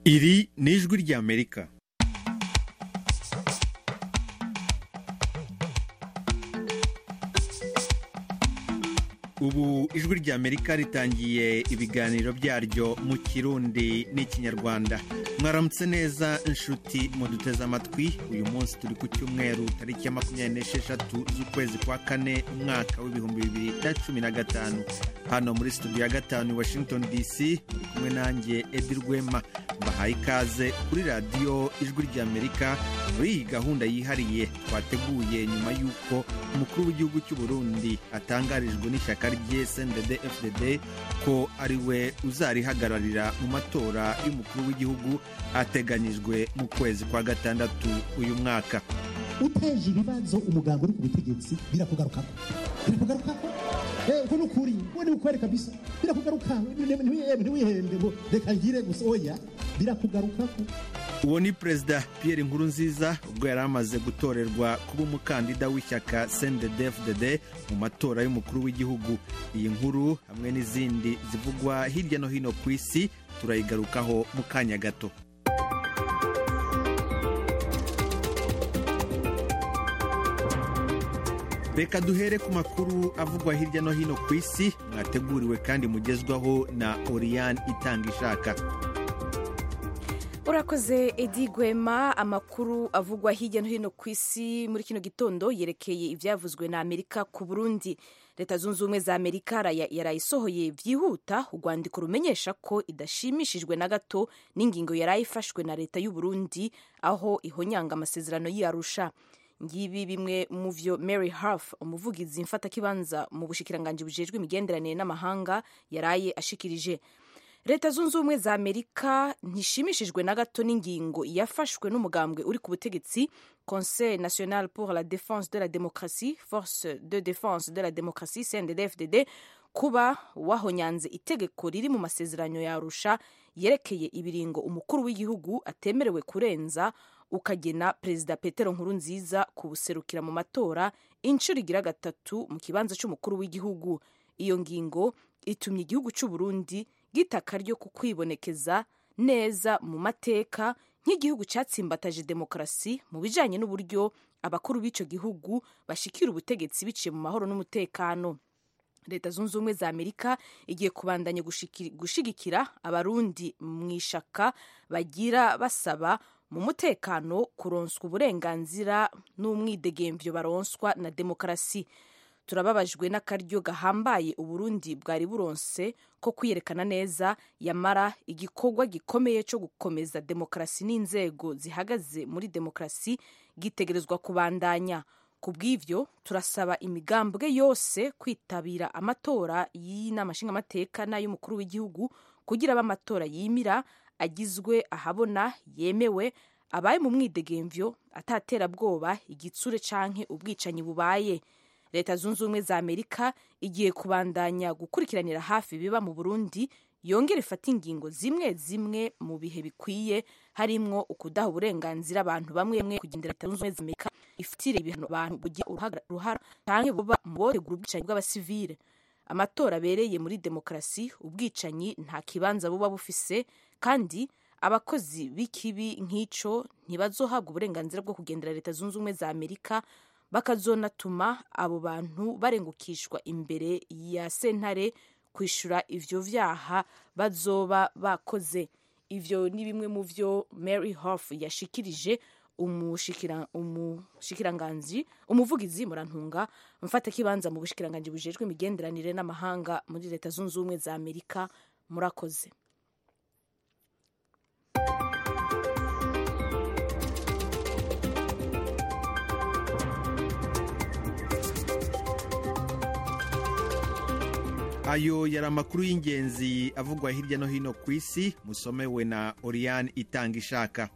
iri ni ijwi ry'amerika ubu ijwi ry'amerika ritangiye ibiganiro byaryo mu kirundi n'ikinyarwanda mwaramutse neza inshuti muduteze amatwi uyu munsi turi ku cyumweru tariki ya makumyabiri n'esheshatu z'ukwezi kwa kane umwaka w'ibihumbi bibiri na cumi na gatanu hano muri studio ya gatanu i washington dc muri kumwe nanjye edi rwema mbahaye ikaze kuri radiyo ijwi ry'amerika muri iyi gahunda yihariye twateguye nyuma y'uko umukuru w'igihugu cy'u Burundi atangarijwe n'ishyaka rye sendede fdd ko ari we uzarihagararira mu matora y'umukuru w'igihugu ateganyijwe mu kwezi kwa gatandatu uyu mwaka uteje ibibazo umuganga uri ku butegetsi birakugarukako birakugarukako eh uko nukuri uwo ni ukwere kabisa birakugaruka ntiwihende ngo reka ngire gusa oya birakugarukako uwo ni perezida Pierre Nkurunziza ubwo yari amaze gutorerwa kuba umukandida w'ishyaka CNDD-FDD mu matora y'umukuru w'igihugu iyi nkuru hamwe n'izindi zivugwa hirya no hino ku isi turayigarukaho mu kanya gato reka duhere ku makuru avugwa hirya no hino ku isi mwateguriwe kandi mugezwaho na Oriane itanga ishaka urakoze edi gwema amakuru avugwa hirya no hino ku isi muri kino gitondo yerekeye ibyavuzwe na amerika ku burundi leta zunze ubumwe za amerika yarayisohoye byihuta urwandiko rumenyesha ko idashimishijwe na gato n'ingingo yarayifashwe na leta y'u Burundi aho ihonyanga amasezerano y'iyarusha ngibi bimwe mu vyo mary harf umuvugizi mfatakibanza mu bushikiranganji bujejwe imigenderanire n'amahanga yaraye ashikirije leta zunze ubumwe za amerika ntishimishijwe na gato n'ingingo yafashwe n'umugambwe uri ku butegetsi conseil national pour la défense de la démocratie force de défense de la démocratie cndd kuba wahonyanze itegeko riri mu masezerano ya arusha yerekeye ibiringo umukuru w'igihugu atemerewe kurenza ukagena perezida petero nkurunziza kubuserukira mu matora inshuro igira gatatu mu kibanza cy'umukuru w'igihugu iyo ngingo itumye igihugu cy'u Burundi gitaka ryo kukwibonekeza neza mu mateka nk'igihugu cyatsimbataje demokarasi mu bijyanye n'uburyo abakuru b'icyo gihugu bashikira ubutegetsi biciye mu mahoro n'umutekano leta zunze ubumwe za amerika igiye kubandanya gushigikira abarundi mu ishaka bagira basaba mu mutekano kuronswa uburenganzira n'umwidegemvyo baronswa na demokarasi turababajwe n'akaryo gahambaye uburundi bwari buronse ko kwiyerekana neza yamara igikorwa gikomeye cyo gukomeza demokarasi n'inzego zihagaze muri demokarasi gitegerezwa kubandanya ku bw'ivyo turasaba imigambwe yose kwitabira amatora y'inama nshingamateka n'ay'umukuru w'igihugu kugira abe amatora yimira agizwe ahabona yemewe abaye mu mwidegemvyo ataterabwoba igitsure canke ubwicanyi bubaye leta zunze ubumwe za amerika igiye kubandanya gukurikiranira hafi biba mu burundi yongera ifata ingingo zimwe zimwe mu bihe bikwiye harimwo ukudaha uburenganzira abantu bamwe bamwe kugendera leta zunze ubumwe za amerika ifatire ibihano abantu bugira uruhara canke buba mu botegura ubwicanyi bw'abasivile amatora abereye muri demokarasi ubwicanyi nta kibanza buba bufise kandi abakozi b'ikibi nk'ico ntibazohabwa uburenganzira bwo kugendera leta zunze ubumwe za amerika bakazonatuma abo bantu barengukishwa imbere ya sentare kwishura ivyo vyaha bazoba bakoze ivyo ni bimwe mu vyo mary hof yashikirije umushikiranganji umuvugizi murantunga mfatakibanza mu bushikiranganji bujejwe imigenderanire n'amahanga muri leta zunze ubumwe za amerika murakoze ayo yari amakuru y'ingenzi avugwa hirya no hino ku isi musomewe na Oriane itanga ishaka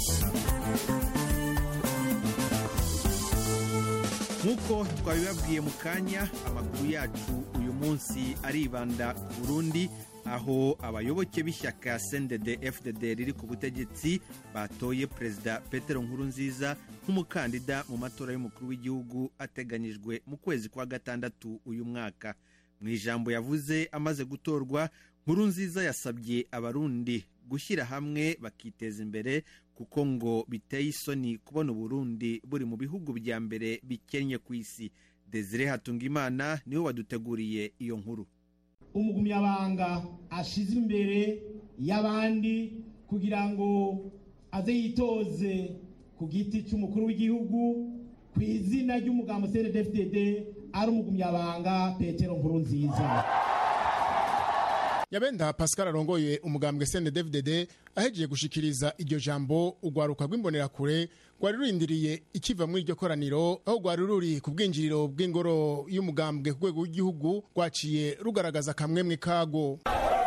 nk'uko twabibabwiye mu kanya amakuru yacu uyu munsi aribanda ku burundi aho abayoboke b'ishyaka sendede fdd riri ku butegetsi batoye perezida petero nkurunziza nk'umukandida mu matora y'umukuru w'igihugu ateganyijwe mu kwezi kwa gatandatu uyu mwaka mu ijambo yavuze amaze gutorwa nkuru nziza yasabye abarundi gushyira hamwe bakiteza imbere kuko ngo biteye isoni kubona uburundi buri mu bihugu bya mbere bikennye ku isi desire hatungimana niwe waduteguriye iyo nkuru umugumyabanga ashize imbere y'abandi kugira ngo aze yitoze ku giti cy'umukuru w'igihugu ku izina ry'umugambo cndfdd ari umugumyabanga petero nkuru nziza yabenda pascal arongoye umugambwe cndfdd ahejeje gushikiriza iryo jambo urwaruka rw'imbonerakure rwari rurindiriye ikiva muri iryo koraniro aho rwari ruri ku bwinjiriro bw'ingoro y'umugambwe ku rwego rw'igihugu rwaciye rugaragaza akamwemwe kago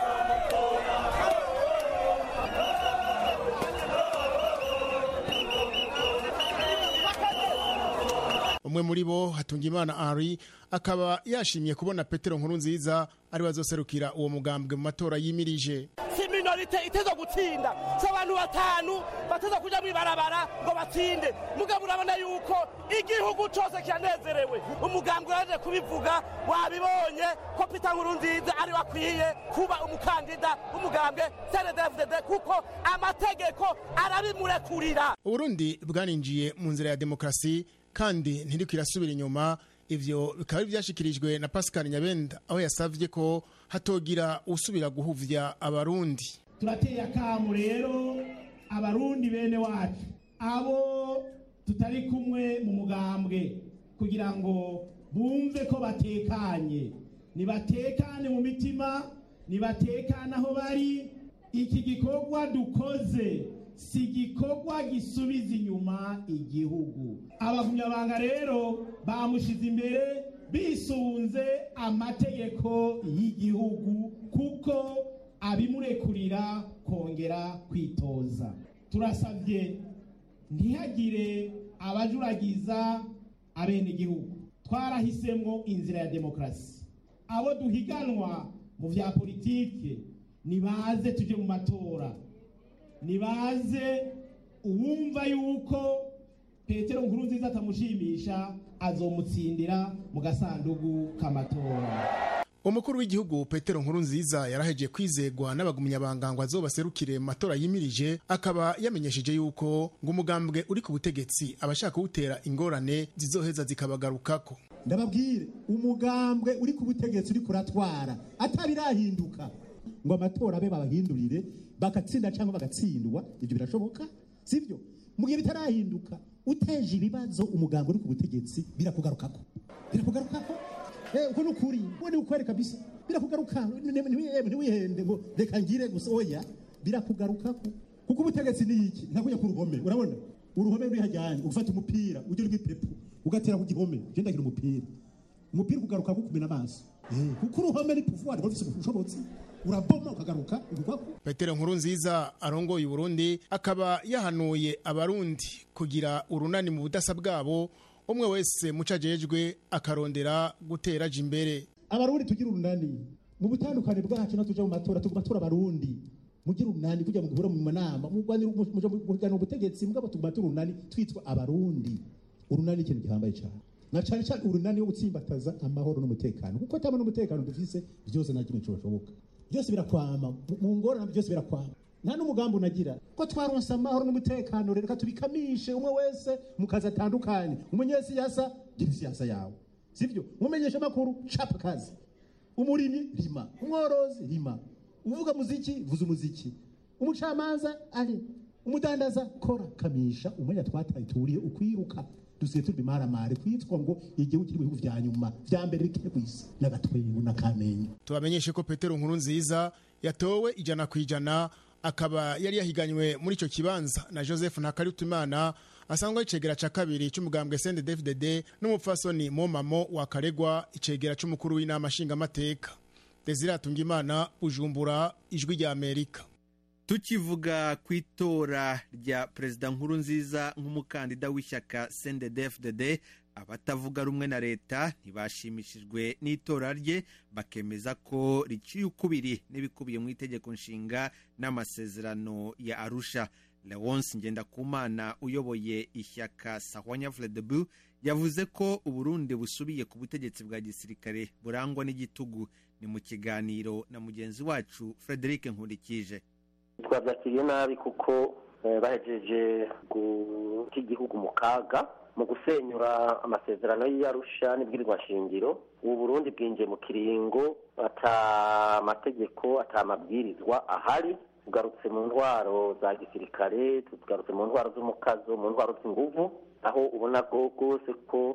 umwe muri bo hatungimana henri akaba yashimye kubona petero nkuru nziza ari wazoserukira uwo mugambwe mu matora yimirije si minorite iteza gutsinda si abantu batanu bateza kuja mwibarabara ngo batsinde mugabo urabona yuko igihugu cose kiranezerewe umugambwe uraje kubivuga wabibonye ko pita nkuru nziza ari wakwiye kuba umukandida w'umugambwe cndfdd kuko amategeko arabimurekurira uburundi bwaninjiye mu nzira ya demokarasi kandi ntiriko irasubira inyuma ivyo bikaba byashikirijwe na pascal nyabenda aho yasavye ko hatogira usubira guhuvya abarundi turateye akamu rero abarundi bene wacu abo tutari kumwe mu mugambwe kugira ngo bumve ko batekanye nibatekane mu mitima nibatekane aho bari iki gikorwa dukoze si igikorwa gisubiza inyuma igihugu abagumyabanga rero bamushize imbere bisunze amategeko y'igihugu kuko abimurekurira kongera kwitoza turasabye ntihagire abajuragiza abenegihugu twarahisemo inzira ya demokarasi abo duhiganwa mu bya politike nibaze tujye mu matora nibaze uwumva yuko petero nkuru nziza atamushimisha azomutsindira mu gasandugu k'amatora umukuru w'igihugu petero nkuru nziza yaraheje kwizegwa n'abagumyabanga ngo azobaserukire mu matora yimirije akaba yamenyesheje yuko ngo umugambwe uri ku butegetsi abashaka kuwutera ingorane zizoheza zikabagarukako ndababwire umugambwe uri ku butegetsi uri kuratwara atabirahinduka ngo amatora abe babahindurire bagatsinda cyangwa bagatsindwa ibyo birashoboka sibyo mu gihe bitarahinduka uteje ibibazo umuganga uri ku butegetsi birakugarukako birakugarukako uko ni ukuri uwo ni ukwere kabisa birakugaruka ntiwihende ngo reka ngire gusa oya birakugarukako kuko ubutegetsi ni iki ntakujya ku ruhome urabona uruhome ruri hajyanye ugafata umupira ujya urw'ipepu ugatera ku gihome ugenda agira umupira umupira ukugaruka kumena amaso kuko uruhome ni puvuwari rufite ubushobozi uraboma ukagaruka urwako petero nkuru nziza arongoye uburundi akaba yahanuye abarundi kugira urunani mu budasa bwabo umwe wese mucajejwe akarondera gutera aja imbere abarundi tugira urunani mu butandukane bwacu no tuja mu matora tuguma tura abarundi mugira urunani kujya muguhura mu manama muganira ubutegetsi mugabo tuguma tura urunani twitwa abarundi urunani ni ikintu gihambaye cyane na cyane cyane urunani wo gutsimbataza amahoro n'umutekano kuko atama n'umutekano dufise byose nta kimwe cyoshoboka byose birakwama mu ngorane byose birakwama nta n'umugambi unagira ko twaronse amahoro n'umutekano reka tubikamishe umwe wese mu kazi atandukanye umunyesiyasa gira isiyasa yawe sibyo umumenyesha amakuru capa kazi umurimyi rima umworozi rima uvuga muziki vuza umuziki umucamanza ari umudandaza kora kamisha umwanya twataye turiye ukwiruka dusigaye turi bimaramare kwitwa ngo igihugu kiri mu bihugu vya nyuma vya mbere bikiri ku isi n'agatwengu n'akamenyu tubamenyeshe ko petero nkuru nziza yatowe ijana ku ijana akaba yari yahiganywe muri icyo kibanza na joseph ntakarutimana asanzwe ari icegera cya kabiri cy'umugambwe sende dfdd n'umupfasoni momamo wa karegwa icegera cy'umukuru w'inama nshingamateka desire atungimana bujumbura ijwi rya amerika tukivuga ku itora rya perezida nkuru nziza nk'umukandida w'ishyaka cndfdd abatavuga rumwe na leta ntibashimishijwe n'itora rye bakemeza ko riciye ukubiri n'ibikubiye mu itegeko nshinga n'amasezerano ya arusha leonce ngendakumana uyoboye ishyaka sahwanya vredebu yavuze ko uburundi busubiye ku butegetsi bwa gisirikare burangwa n'igitugu ni mu kiganiro na mugenzi wacu frederic nkurikije twabyakiriye nabi kuko bahejeje guta igihugu mu kaga mu gusenyura amasezerano y'iyarusha n'ibwirizwa shingiro ubu burundi bwinjiye mu kiringo ata amategeko ata amabwirizwa ahari tugarutse mu ntwaro za gisirikare tugarutse mu ntwaro z'umukazo mu ntwaro z'inguvu aho ubona rwose ko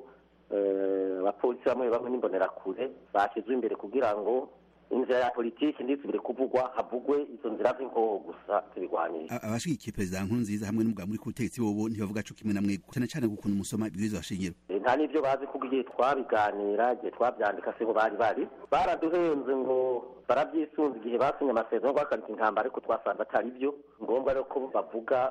abapolisi bamwe bamwe n'imbonerakure bashyizwe imbere kugira ngo inzira ya politiki ndisubire kuvugwa havugwe izo nzira z'inkoho gusa zibigwanira abashigikiye perezida nkurunziza hamwe n'umugabo muri ku butegetsi bobo ntibavuga co kimwe namwe cyane cyane gukuntu musoma ibwirizwa shingiro nta n'ibyo bazi kuko igihe twabiganira igihe twabyandika siho bari bari baraduhenze ngo barabyisunze igihe basinye amasezerano guhagarika intambara ariko twasanze atari byo ngombwa rero ko bavuga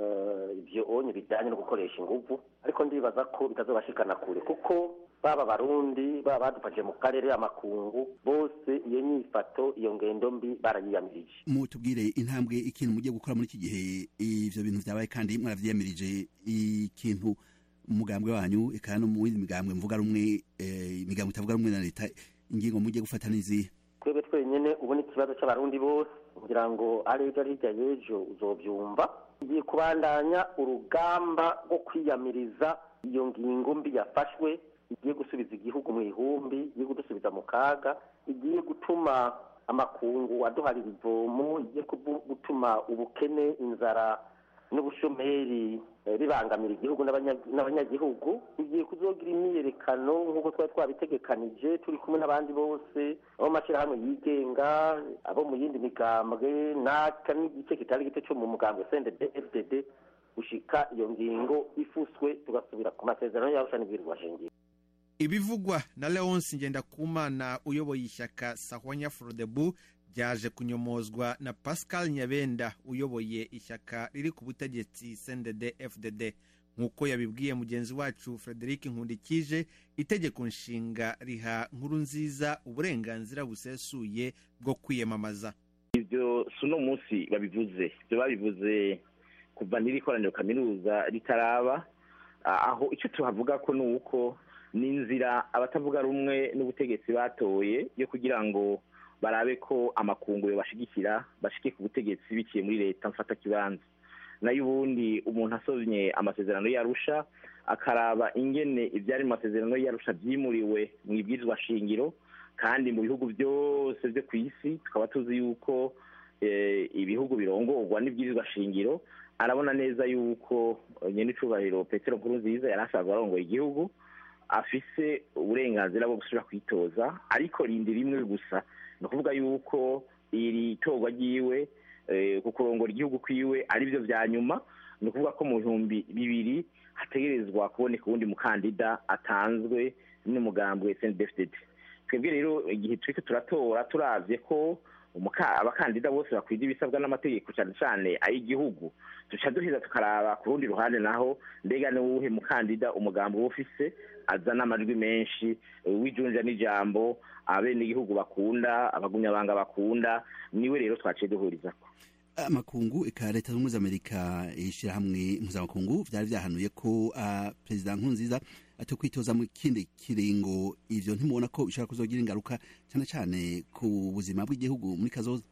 ibyo onye bijyanye no gukoresha ingufu ariko ndibaza ko bitazobashikana kure kuko baba barundi baba badufashije mu karere amakungu bose iyo nyifato iyo ngendo mbi barayiyamirije mutubwire intambwe ikintu mugiye gukora muri iki gihe ivyo bintu vyabaye kandi mwaravyiyamirije ikintu umugambwe wanyu eka no mu yindi migambwe mvuga rumwe imigambwe itavuga rumwe na leta ingingo mugiye gufata n'izihe twebwe twenyene ubu ni ikibazo c'abarundi bose kugira ngo ari ejo ari hirya y'ejo uzovyumva igiye kubandanya urugamba rwo kwiyamiriza iyo ngingo mbi yafashwe igiye gusubiza igihugu mu ihumbi igiye kudusubiza mu kaga igiye gutuma amakungu aduharira ivomo igiye gutuma ubukene inzara n'ubushomeri bibangamira igihugu n'abanyagihugu igiye kuzogira imyiyerekano nk'uko twari twabitegekanije turi kumwe n'abandi bose abo mashyirahamwe yigenga abo mu yindi migambwe n'aka n'igice kitari gito cyo mu mugambwe sendede fdd gushika iyo ngingo ifuswe tugasubira ku masezerano y'arusha n'ibwirizwa shingiro ibivugwa na leonce ngendakumana uyoboye ishyaka sahwanya frodebu byaje kunyomozwa na pascal nyabenda uyoboye ishyaka riri ku butegetsi sendede fdd nk'uko yabibwiye mugenzi wacu frederic nkundikije itegeko nshinga riha nkuru nziza uburenganzira busesuye bwo kwiyamamaza ibyo si uno munsi babivuze ibyo babivuze kuva n'iri koraniro kaminuza ritaraba aho icyo tuhavuga ko ni uko ni inzira abatavuga rumwe n'ubutegetsi batoye yo kugira ngo barabe ko amakungu bashigikira bashike ku butegetsi biciye muri leta mfata kibanza nayo ubundi umuntu asomye amasezerano yarusha akaraba ingene ibyari mu masezerano yarusha byimuriwe mu ibwirizwa shingiro kandi mu bihugu byose byo ku isi tukaba tuzi yuko ibihugu birongorwa n'ibwirizwa shingiro arabona neza yuko nyine icubahiro petero nkuru nziza yari asanzwe arongoye igihugu afise uburenganzira bwo gusubira kwitoza ariko rindi rimwe gusa ni ukuvuga yuko iri torwa ryiwe ku kurongora igihugu kwiwe ari byo bya nyuma ni ukuvuga ko mu bihumbi bibiri hategerezwa kuboneka uwundi mukandida atanzwe n'umugambwe snedfdd twebwe rero igihe turiko turatora turavye ko abakandida bose bakwiriye ibisabwa n'amategeko cyane cyane ay'igihugu duca duheza tukaraba ku rundi ruhande naho mbega ni uwuhe mukandida umugambi uba ufise azana amajwi menshi w'ijunja n'ijambo abenegihugu bakunda abagumyabanga bakunda niwe rero twaciye duhurizako amakungu eka leta zunze ubumwe za amerika ishyirahamwe mpuzamakungu byari byahanuye ko uh, perezida nkurunziza ati kwitoza mu kindi kiringo ivyo ntimubona ko bishobora kuzogira ingaruka cyane cyane ku buzima bw'igihugu muri kazoza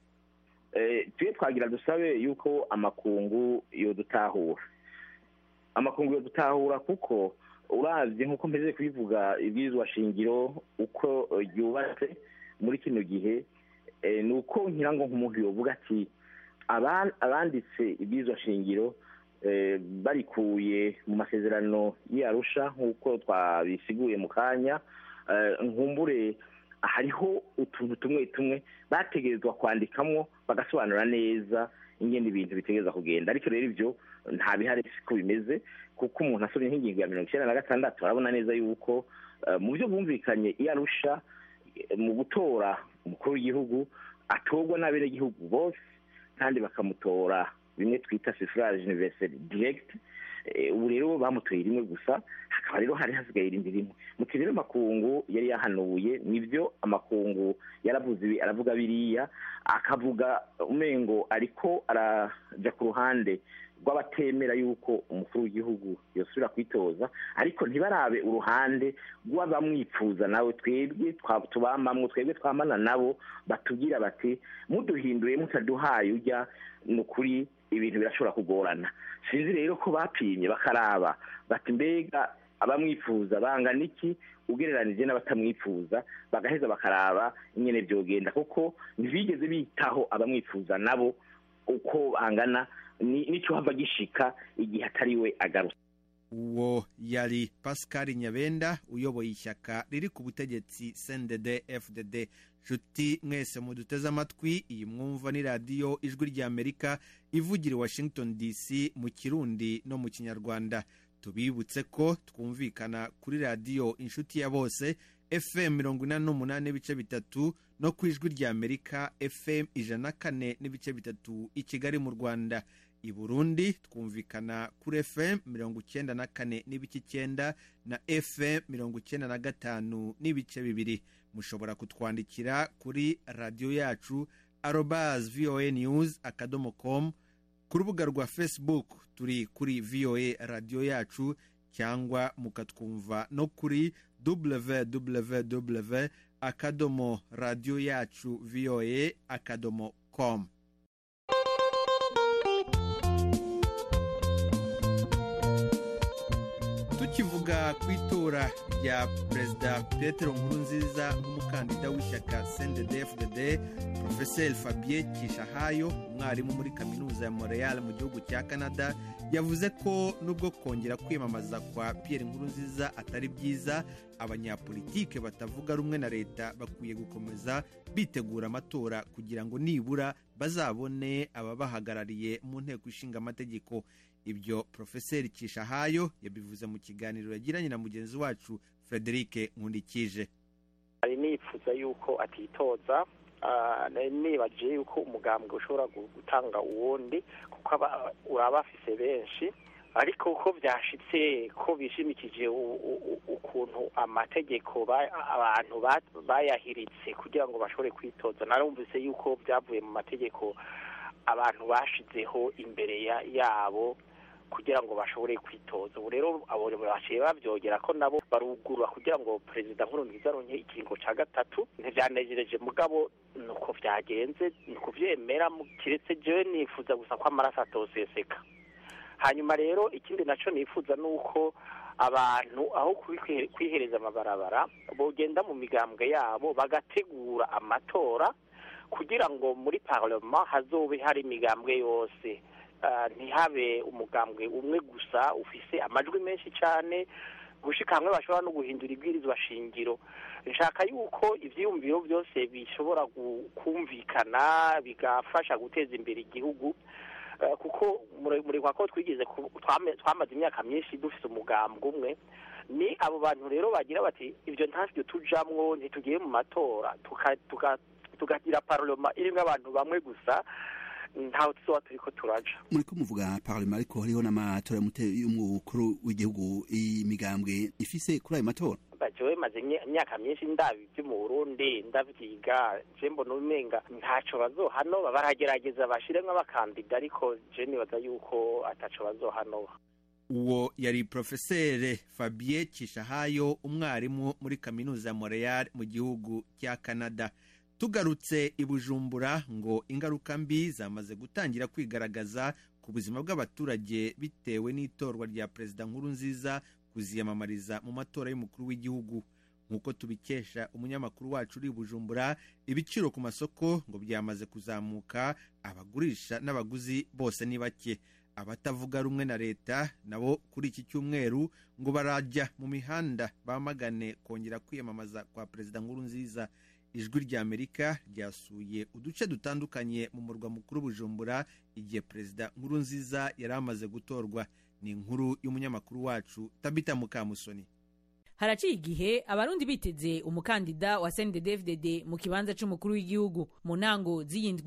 twe twagira dusabe yuko amakungu yodutahura amakungu yodutahura kuko uravye nk'uko mpeze kubivuga ibwirizwa shingiro uko ryubatse muri kino gihe ni uko ngira ngo nk'umuntu yovuga ati abanditse ibwirizwa shingiro barikuye mu masezerano y'arusha nk'uko twabisiguye mu kanya nkumbure hariho utuntu tumwe tumwe bategerezwa kwandikamwo bagasobanura neza ingene ibintu bitegereza kugenda ariko rero ibyo nta bihari siko bimeze kuko umuntu asomye nk'ingingo ya mirongo icyenda na gatandatu arabona neza yuko mu byo bumvikanye iyo arusha mu gutora umukuru w'igihugu atorwa n'abenegihugu bose kandi bakamutora bimwe twita suffrage universel direct ubu rero bamutoye rimwe gusa hakaba rero hari hasigaye irindi rimwe mu rero amakungu yari yahanuye nibyo amakungu yaravuze ibi aravuga biriya akavuga umengo ariko araja ku ruhande rw'abatemera yuko umukuru w'igihugu yosubira kwitoza ariko ntibarabe uruhande rw'abamwipfuza nawe twebwe tubamamwo twebwe twamana nabo batubwira bati muduhinduye mutaduhaye ujya ni ukuri ibintu birashobora kugorana sinzi rero ko bapimye bakaraba bati mbega abamwifuza bangana iki ugereranije n'abatamwifuza bagaheza bakaraba nyine byogenda kuko ntibigeze bitaho abamwifuza nabo uko bangana n'icyo hava gishika igihe atari we agarutse uwo yari pascal nyabenda uyoboye ishyaka riri ku butegetsi cndd fdd nshuti mwese muduteze amatwi iyi mwumva ni radiyo ijwi ry'amerika ivugira i washington dc mu kirundi no mu kinyarwanda tubibutse ko twumvikana kuri radiyo inshuti ya bose fm mirongo inani n'umunani n'ibice bitatu no ku ijwi ry'amerika fm ijana na kane n'ibice bitatu i kigali mu rwanda i burundi twumvikana kuri fm mirongo icyenda na kane n'ibice icyenda na fm mirongo icyenda na gatanu n'ibice bibiri mushobora kutwandikira kuri radiyo yacu arobas voa news akadomo com ku rubuga rwa facebook turi kuri voa radiyo yacu cyangwa mukatwumva no kuri www akadomo radiyo yacu voa akadomo com tukivuga ku itora rya perezida petero nkurunziza nk'umukandida w'ishyaka cndd porofeseri fabien kishahayo umwarimu muri kaminuza ya montreal mu gihugu cya canada yavuze ko nubwo kongera kwiyamamaza kwa pierre nkurunziza atari byiza abanyapolitike batavuga rumwe na leta bakwiye gukomeza bitegura amatora kugira ngo nibura bazabone ababahagarariye mu nteko ishinga amategeko ibyo porofeseri kishahayo yabivuze mu kiganiro yagiranye na mugenzi wacu frederic nkundikije hari nifuza yuko atitoza nibajije yuko umugambwe ushobora gutanga uwundi kuko uraba afise benshi ariko uko byashitse ko bishimikije ukuntu amategeko abantu bayahiritse kugira ngo bashobore kwitoza narumvise yuko byavuye mu mategeko abantu bashizeho imbere yabo kugira ngo bashobore kwitoza ubu rero abo baciye babyogera ko nabo barugurura kugira ngo perezida nkurunziza aronke ikiringo cya gatatu ntibyanejereje mugabo nuko byagenze ni kubyemera kiretse jewe nifuza gusa ko amaraso atoseseka hanyuma rero ikindi nacyo nifuza ni uko abantu aho kwihereza amabarabara bogenda mu migambwe yabo bagategura amatora kugira ngo muri parlement hazobe hari imigambwe yose ntihabe umugambwe umwe gusa ufise amajwi menshi cyane gushika hamwe bashobora no guhindura ibwirizwa shingiro nshaka yuko ibyiyumviro byose bishobora kumvikana bigafasha guteza imbere igihugu kuko murikwa ko twigeze twamaze imyaka myinshi dufite umugambwe umwe ni abo bantu rero bagira bati ibyo ntabyo tujamwo ntitugiye mu matora tukagira paroloma irimo abantu bamwe gusa ntawe tuzoba turi ko turaja muri ko muvuga parlement ariko hariho n'amatora y'umukuru w'igihugu imigambwe ifise kuri ayo matora jewe maze imyaka myinshi ndabi byo mu burundi ndavyiga je mbona umenga ntaco bazohanoba baragerageza bashiremwo abakandida ariko je nibaza yuko ataco bazohanoba uwo yari porofeseri fabien kishahayo umwarimu muri kaminuza ya montreal mu gihugu cya canada tugarutse i bujumbura ngo ingaruka mbi zamaze gutangira kwigaragaza ku buzima bw'abaturage bitewe n'itorwa rya perezida nkuru nziza kuziyamamariza mu matora y'umukuru w'igihugu nk'uko tubikesha umunyamakuru wacu uri i bujumbura ibiciro ku masoko ngo byamaze kuzamuka abagurisha n'abaguzi bose ni bake abatavuga rumwe na leta nabo kuri iki cyumweru ngo barajya mu mihanda bamagane kongera kwiyamamaza kwa perezida nkuru nziza ijwi ry'amerika ryasuye uduce dutandukanye mu murwa mukuru bujumbura igihe perezida nkuru nziza yari amaze gutorwa ni inkuru y'umunyamakuru wacu tabita mukamusoni haraciye igihe abarundi biteze umukandida wa cndd mu kibanza c'umukuru w'igihugu mu ntango z'iyindwi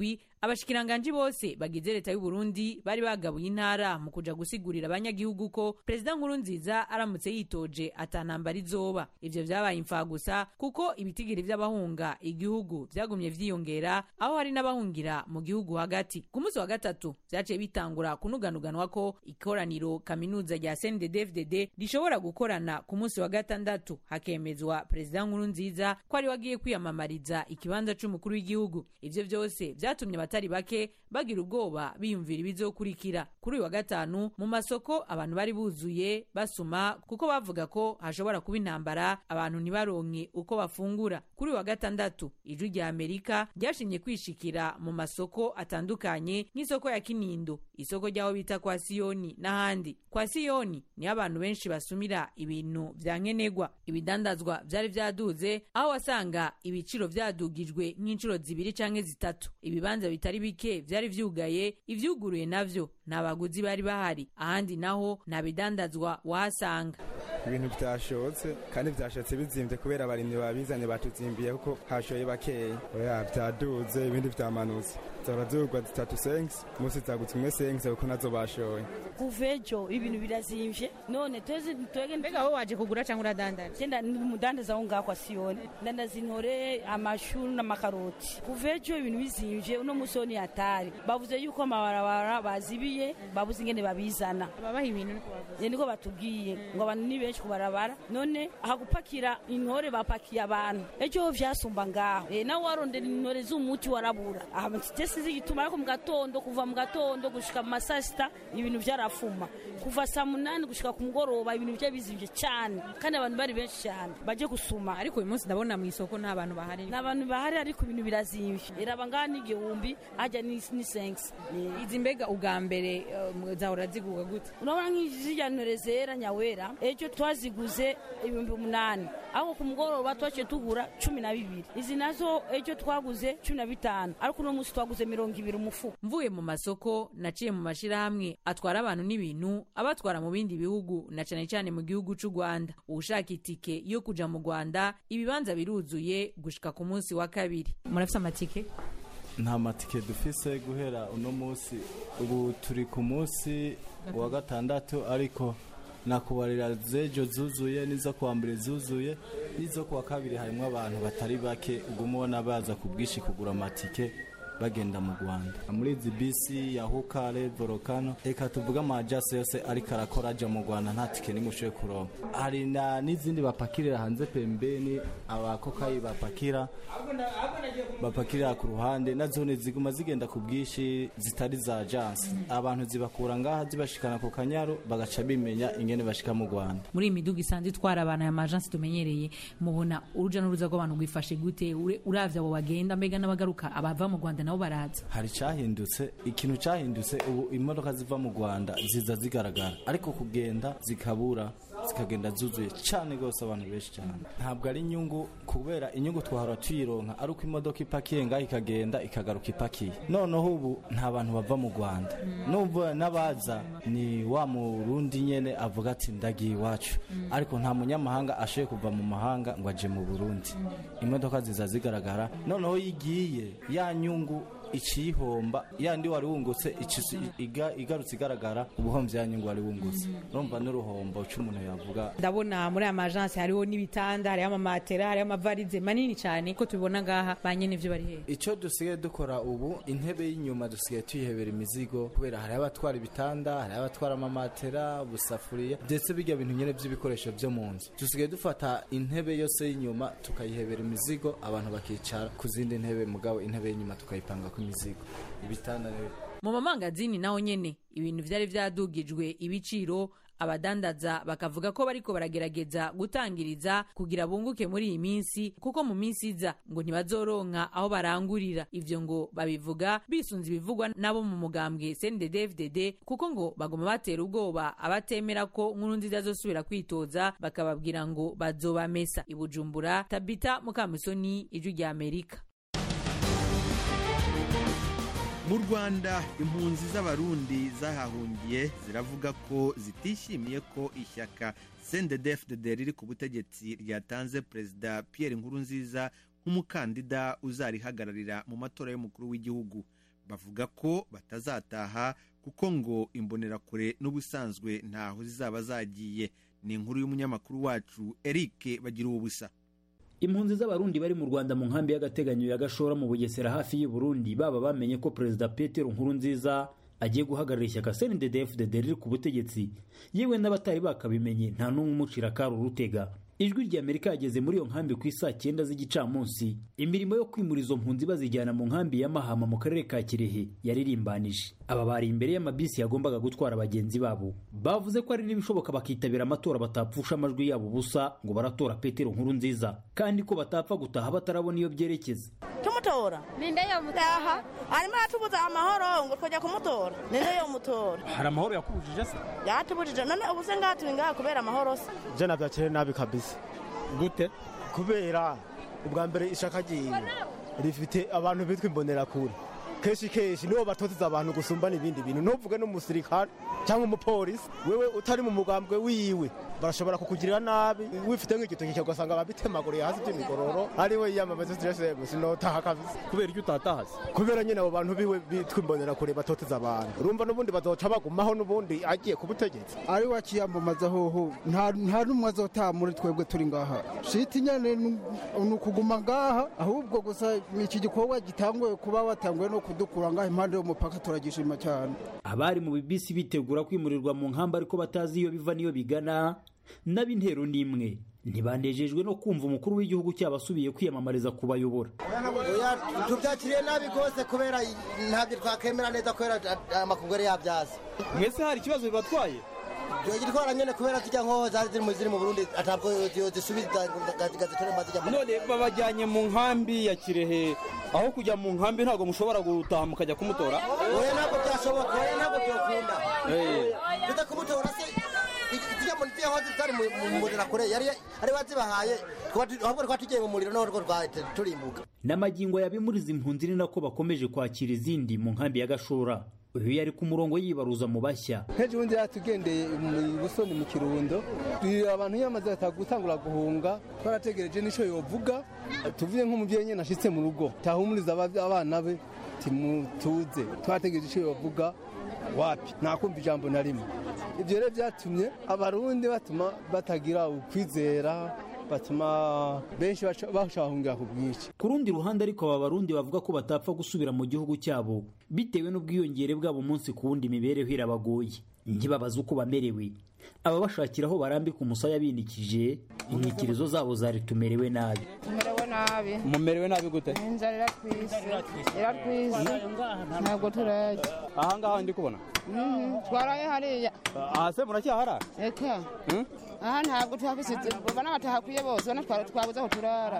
abashikiranganji bose bagize leta y'u Burundi bari bagabuye intara mu kuja gusigurira abanyagihugu ko perezida nkuru nziza aramutse yitoje atanambara izoba ivyo vyabaye imfagusa kuko ibitigiri vy'abahunga igihugu vyagumye vyiyongera aho hari n'abahungira mu gihugu hagati ku munsi wa gatatu vyaciye bitangura kunuganuganwa ko ikoraniro kaminuza rya CNDD-FDD rishobora gukorana ku munsi wa gatandatu hakemezwa perezida nkuru nziza ko ari wagiye kwiyamamariza ikibanza c'umukuru w'igihugu ivyo vyose vyatumye abatari bake bagira ubwoba biyumvira ibizokurikira kuri uyu wa gatanu mu masoko abantu bari buzuye basuma kuko bavuga ko hashobora kuba intambara abantu ntibaronke uko bafungura kuri uyu wa gatandatu ijwi rya amerika ryashimye kwishikira mu masoko atandukanye nk'isoko ya kinindo isoko ry'aho bita kwa siyoni n'ahandi kwa siyoni niho abantu benshi basumira ibintu vya nkenerwa ibidandazwa vyari vyaduze aho wasanga ibiciro vyadugijwe nk'inshuro zibiri canke zitatu ibibanza bitari bike vyari vyugaye ivyuguruye navyo nta baguzi bari bahari ahandi naho nta bidandazwa wahasanga ibintu byashotse kandi byashotse bizimvye kubera abarimyi babizanye batuzimbiye kuko hashoye bakeya oya vyaduze ibindi vyamanutse zahora zigurwa zitatu sengs musi zagutse imwe sengs kuko nazo bashoye kuva ejo ibintu birazimvye none tweze twege mbega wowe waje kugura cyangwa uradandaza genda umudandaza aho ngaho kwa siyoni ndandaza intore amashu n'amakaroti kuva ejo ibintu bizimvye uno musi wo ni hatari bavuze yuko amabarabara bazibiye babuze ingene babizana babaha ibintu niko bavuze niko batubwiye ngo abantu ni benshi kubarabara none ahagupakira intore bapakiye abantu ejo ho vyasumba ngaho e, nawe warondera intore z'umuti warabura aha sinzi igituma ariko mu gatondo kuva mu gatondo gushika mu masasita ibintu vyarafuma kuva saa munani gushika ku mugoroba ibintu vya bizimvye cane kandi abantu bari benshi cyane baje gusuma ariko uyu munsi ndabona mu isoko nta bantu bahari nta bantu bahari ariko ibintu birazimvye iraba ngaha n'igihumbi hajya ni ni sengs izi mbega ubwa mbere uh, zahora zigurwa gute urabona nk'izirya ntore zera nyawera ejo twaziguze ibihumbi umunani ariko ku mugoroba twaciye tugura cumi na bibiri izi nazo ejo twaguze cumi na bitanu ariko uno munsi twaguze mirongo ibiri umufuka mvuye mu masoko naciye mu mashirahamwe atwara abantu n'ibintu abatwara mu bindi bihugu na cane cane mu gihugu c'u Rwanda ushaka itike yo kuja mu Rwanda ibibanza biruzuye gushika ku munsi wa kabiri murafise amatike nta matike dufise guhera uno munsi ubu turi ku munsi wa gatandatu ariko nakubarira zejo zuzuye n'izo kuwa mbere zuzuye n'izo kuwa kabiri harimo abantu batari bake uguma ubona baza ku bwinshi kugura amatike bagenda mu rwanda muri izi bisi ya hukare volcano reka tuvuge amajasi yose ariko arakora ajya mu rwanda nta tike n'imwe ushoboye kuronka hari n'izindi bapakirira hanze pembeni abakokayi bapakira bapakirira ku ruhande na zone ziguma zigenda ku bwinshi zitari za ajansi abantu zibakura ngaha zibashikana ku kanyaru bagaca bimenya ingene bashika mu rwanda muri iyi miduga isanzwe itwara abantu aya majansi tumenyereye mubona uruja n'uruza rw'abantu rwifashe gute uravye abo bagenda mbega n'abagaruka abava mu rwanda nabo baraza hari cyahindutse ikintu cyahindutse ubu imodoka ziva mu rwanda ziza zigaragara ariko kugenda zikabura zikagenda zuzuye cyane rwose abantu benshi cyane ntabwo ari inyungu kubera inyungu twahora tuyironka ari uko imodoka ipakiye ngaho ikagenda ikagaruka ipakiye noneho ubu nta bantu bava mu rwanda n'ubu n'abaza ni wa murundi nyene avuga ati ndagiye iwacu ariko nta munyamahanga ashoboye kuva mu mahanga ngo aje mu burundi imodoka ziza zigaragara noneho yigiye ya nyungu icihomba yandi wari wungutse igarutse igaragara ubuhomvye ya nyungu wari wungutse urumva n'uruhombo c'umuntu yavuga ndabona muri aya majansi hariho n'ibitanda hariho amamatera hariho amavarize manini cyane ko tubibona ngaha ba nyene ivyo bari hehe ico dusigaye dukora ubu intebe y'inyuma dusigaye tuyihebera imizigo kubera hariho abatwara ibitanda hariho abatwara amamatera ubusafuriya ndetse bijya bintu nyene vy'ibikoresho vyo mu nzu dusigaye dufata intebe yose y'inyuma tukayihebera imizigo abantu bakicara ku zindi ntebe mugabo intebe y'inyuma tukayipanga ku imizigo ibitanda mu mamangazini naho nyene ibintu vyari vyadugijwe ibiciro abadandaza bakavuga ko bariko baragerageza gutangiriza kugira bunguke muri iyi minsi kuko mu minsi iza ngo ntibazoronka aho barangurira ivyo ngo babivuga bisunze ibivugwa nabo mu mugambwe CNDD-FDD kuko ngo bagoma batera ubwoba abatemera ko nkuru nziza zosubira kwitoza bakababwira ngo bazobamesa ibujumbura tabita mukamusoni ijwi rya amerika mu rwanda impunzi z'abarundi zahahungiye ziravuga ko zitishimiye ko ishyaka cndfdd riri ku butegetsi ryatanze perezida pierre nkurunziza nk'umukandida uzarihagararira mu matora y'umukuru w'igihugu bavuga ko batazataha kuko ngo imbonerakure n'ubusanzwe ntaho zizaba zagiye ni inkuru y'umunyamakuru wacu eric bagira ubusa impunzi z'abarundi bari mu rwanda mu nkambi y'agateganyo ya gashora mu bugesera hafi y'u Burundi baba bamenye ko perezida petero nkurunziza agiye guhagarara ishyaka cndd riri ku butegetsi yewe n'abatari bakabimenye nta n'umwe umucira akari urutega ijwi rya amerika yageze muri iyo nkambi ku isaa cyenda z'igicamunsi imirimo yo kwimura izo mpunzi bazijyana mu nkambi ya mahama mu karere ka kirehe yaririmbanije aba bari imbere y'amabisi yagombaga gutwara bagenzi babo bavuze ko ari n'ibishoboka bakitabira amatora batapfusha amajwi yabo ubusa ngo baratora petero nkuru nziza kandi ko batapfa gutaha batarabona iyo byerekeza tumutora ninde yo mutaha arimo aratubuza amahoro ngo twajya kumutora ninde yo mutora hari amahoro yakubujije se yatubujije none ubu se ngaha turi ngaha kubera amahoro se je navyakire nabi kabisa gute kubera ubwa mbere ishaka ryiwe rifite abantu bitwa imbonerakure kenshi kenshi nibo batoteza abantu gusumba n'ibindi bintu ntuvuge n'umusirikare cyangwa umupolisi wewe utari mu mugambwe wiwe barashobora kukugirira nabi wifite nk'igitoki ugasanga babitemaguriye hasi by'imigororo ari we yiyamamaza tiresemu sinotaha kabisa kubera icyo utatahaze kubera nyine abo bantu biwe bitwa imbonerakure batoteza abantu urumva n'ubundi bazoca bagumaho n'ubundi agiye ku butegetsi ari we akiyamamaza hoho nta n'umwe azotaha muri twebwe turi ngaha shiti nyine ni ukuguma ngaha ahubwo gusa iki gikorwa gitanguye kuba watanguye no kudukura ngaha impande y'umupaka turagishima cyane abari mu bibisi bitegura kwimurirwa mu nkamba ariko batazi iyo biva n'iyo bigana n'ab'intero n'imwe ntibandejejwe no kumva umukuru w'igihugu cyabo asubiye kwiyamamariza kubayobora tubyakiriye nabi rwose kubera ntabyo twakemera neza kubera amakungu yari yabyaza mwese hari ikibazo bibatwaye gitwara nyine kubera zijya nkoho zari ziri mu ziri mu burundi ntabwo zisubiza gazitore maze zijya none babajyanye mu nkambi ya kirehe aho kujya mu nkambi ntabwo mushobora gutaha mukajya kumutora oya ntabwo byashoboka oya ntabwo byakunda tujya kumutora se zijya mu ntiya hoze zari mu muriro kure yari ari wazibahaye ahubwo twari tugiye mu muriro noneho rwahita turimbuka n'amagingo yabimuriza impunzi ni nako bakomeje kwakira izindi mu nkambi ya gashora uyu yari ku murongo yibaruza mu bashya nk'ejo bundi yatugendeye mu busoni mu kirundo abantu yamaze gutangura guhunga twarategereje n'icyo yovuga tuvuye nk'umubyeyi nyine ashyitse mu rugo tahumuriza abana be timutuze twarategereje icyo yovuga wapi ntakumva ijambo na rimwe ibyo rero byatumye abarundi batuma batagira ukwizera batuma benshi bashahungira ku bwinshi ku rundi ruhande ariko aba barundi bavuga ko batapfa gusubira mu gihugu cyabo bitewe n'ubwiyongere bwabo umunsi ku wundi imibereho irabagoye ntibabaze uko bamerewe ababashakira aho barambika umusaya binikije inyikirizo zabo zari tumerewe nabi tumerewe nabi mumerewe nabi gute inzara iratwise iratwise ntabwo turarya ahangaha ndi kubona twaraye hariya aha se muracyahara reka aha ntabwo tuhafise ubona batahakwiye bose ubona twabuze aho turara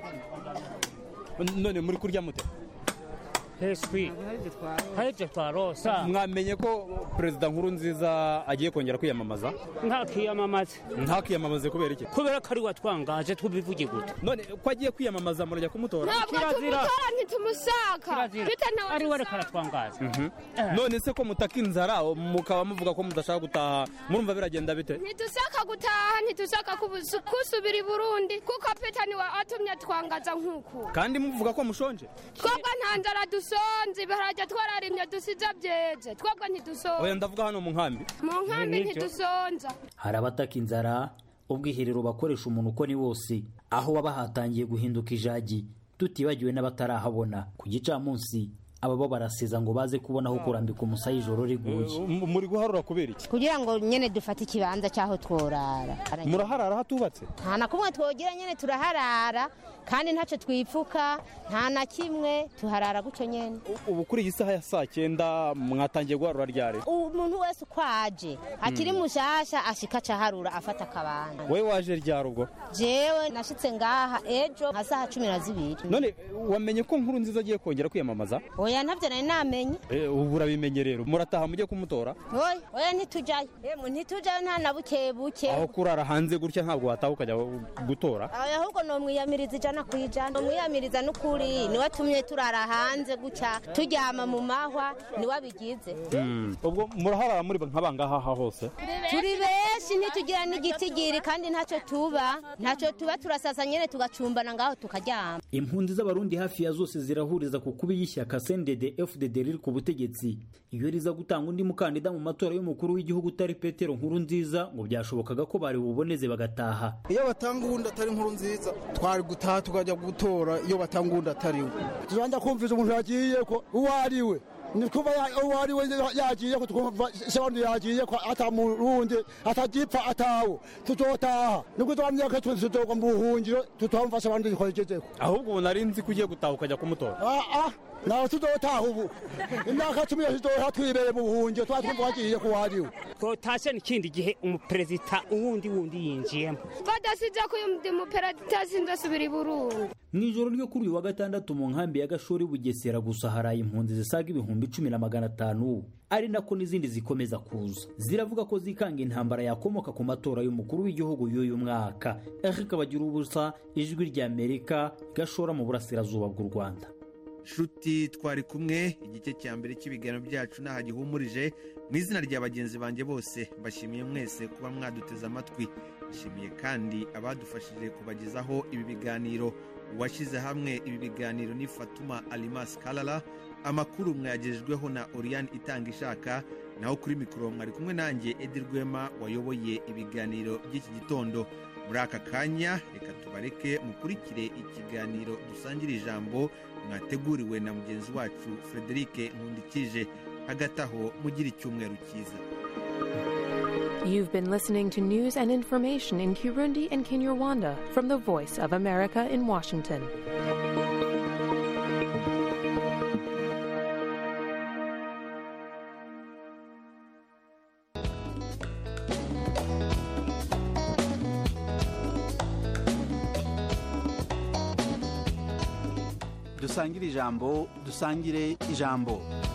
none muri kurya mute heswi haribyo twarosa mwamenye ko perezida nkuru nziza agiye kongera kwiyamamaza ntakiyamamaze ntakiyamamaze kubera iki kubera ko ari watwangaje tubivuge gute none ko agiye kwiyamamaza murajya kumutora ntabwo tumutora ntitumusaka ari we reka aratwangaza none se ko mutaka inzara mukaba muvuga ko mudashaka gutaha murumva biragenda bite ntidusaka gutaha ntidusaka kusubira i burundi kuko peta niwe atumye twangaza nk'uku kandi muvuga ko mushonje twebwe nta nzara dusonze ibiharage twararimye dusize byeze twebwe ntidusonze oya ndavuga hano mu nkambi mu nkambi ntidusonza hari abataka inzara ubwiherero bakoresha umuntu uko ni wose aho baba hatangiye guhinduka ijagi tutibagiwe n'abatarahabona ku gicamunsi aba bo baraseza ngo baze kubona aho kurambika umusaya ijoro riguye muri guharura kubera iki kugira ngo nyine dufate ikibanza cy'aho tworara muraharara hatubatse nta na kumwe twogira nyine turaharara kandi ntacyo twipfuka nta na kimwe tuharara gutyo nyine ubu kuri iyi saha ya saa cyenda mwatangiye guharura ryari umuntu wese uko aje akiri mushasha ashika acaharura afata akabanda wowe waje ryari ubwo jewe nashitse ngaha ejo nka saha cumi na zibiri none wamenye ko nkuru nziza agiye kongera kwiyamamaza oya ntabyo nari namenye ubu urabimenye rero murataha mujye kumutora oya oya ntitujyayo yemwe ntitujyayo nta na buke buke aho kurara hanze gutya ntabwo wataha ukajya gutora oya ahubwo ni umwiyamiriza ijana ku ijana umwiyamiriza n'ukuri niwe tumye turara hanze gutya turyama mu mahwa niwe abigize ubwo muraharara muri nk'abangaha hose turi benshi ntitugira n'igitigiri kandi ntacyo tuba ntacyo tuba turasasa nyine tugacumbana ngaho tukaryama impunzi z'abarundi hafi ya zose zirahuriza ku kuba y'ishyaka cndd fdd riri ku butegetsi iyo riza gutanga undi mukandida mu matora y'umukuru w'igihugu utari petero nkuru nziza ngo byashobokaga ko bari buboneze bagataha iyo batanga uwundi atari inkuru nziza twari gutaha tukajya gutora iyo batanga uwundi atari we tuzajya kumvise umuntu yagiye ko uwo ari we ni kuba uwo ari we yagiye ko twumva isabandi yagiye ko atamurundi atagipfa atawo tuzotaha nibwo twamye ko tuzoga mu buhungiro tutamfasha abandi twagezeko ahubwo ubu nari nzi ko ugiye gutaha ukajya kumutora ah ah nawe tuzotaha ubu imyaka cumi yose tuzoha twibereye mu buhungiro tuba twumva wagiye ko wariwe twotashye n'ikindi gihe umuperezida uwundi wundi yinjiyemo badasize ko uyu muperezida sinzasubira i burundi mu ijoro ryo kuri uyu wa gatandatu mu nkambi ya gashori bugesera gusa haraye impunzi zisaga ibihumbi cumi na magana atanu ari nako n'izindi zikomeza kuza ziravuga ko zikanga intambara yakomoka ku matora y'umukuru w'igihugu y'uyu mwaka eric bagira ubusa ijwi ry'amerika gashora mu burasirazuba bw'u rwanda nshuti twari kumwe igice cya mbere cy'ibiganiro byacu ntaho gihumurije mu izina rya bagenzi banjye bose mbashimiye mwese kuba mwaduteze amatwi nshimiye kandi abadufashije kubagezaho ibi biganiro uwashyize hamwe ibi biganiro ni fatuma alimas karara amakuru mwayagejejweho na oriyani itanga ishaka naho kuri mikoro mwari kumwe nanjye edi rwema wayoboye ibiganiro by'iki gitondo muri aka kanya reka tubareke mukurikire ikiganiro dusangira ijambo mwateguriwe na mugenzi wacu frederic nkundikije hagati aho mugira icyumweru cyiza You've been listening to news and information in Kirundi and Kinyarwanda from the Voice of America in Washington. dusangire ijambo dusangire ijambo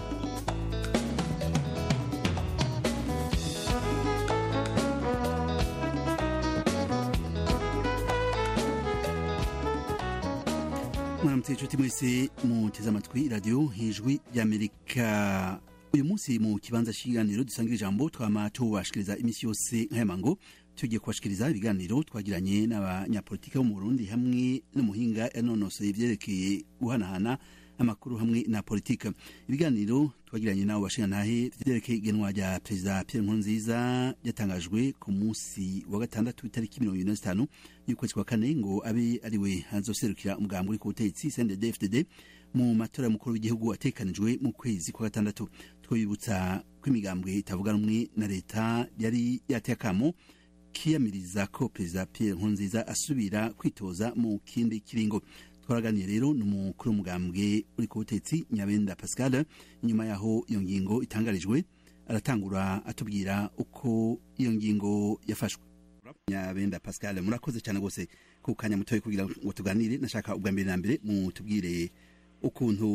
mwaramutse inshuti mwese muteze amatwi radiyo ijwi ry'amerika uyu munsi mu kibanza cy'ibiganiro dusangira ijambo twama tubashikiriza iminsi yose nk'ayamango tugiye kubashikiriza ibiganiro twagiranye n'abanyapolitiki bo mu burundi hamwe n'umuhinga yanonosoye ibyerekeye guhanahana amakuru hamwe na politika ibiganiro twagiranye n'abo bashingantahe byerekeye igenwa rya perezida pierre nkurunziza ryatangajwe ku munsi wa gatandatu itariki mirongo irindwi na zitanu y'ukwezi kwa kane ngo abe ariwe azoserukira umugambi uri ku butegetsi cndd fdd mu matora y'umukuru w'igihugu atekanijwe mu kwezi kwa gatandatu twabibutsa ko imigambwe itavuga rumwe na leta yari yateye akamo kiyamiriza ko perezida pierre nkurunziza asubira kwitoza mu kindi kiringo twaraganiye rero n'umukuru w'umugambwe uri ku butetsi nyabenda pascal inyuma yaho iyo ngingo itangarijwe aratangura atubwira uko iyo ngingo yafashwe nyabenda pascal murakoze cyane rwose ku kanya mutoya kugira ngo tuganire nashaka ubwa mbere na mbere mutubwire ukuntu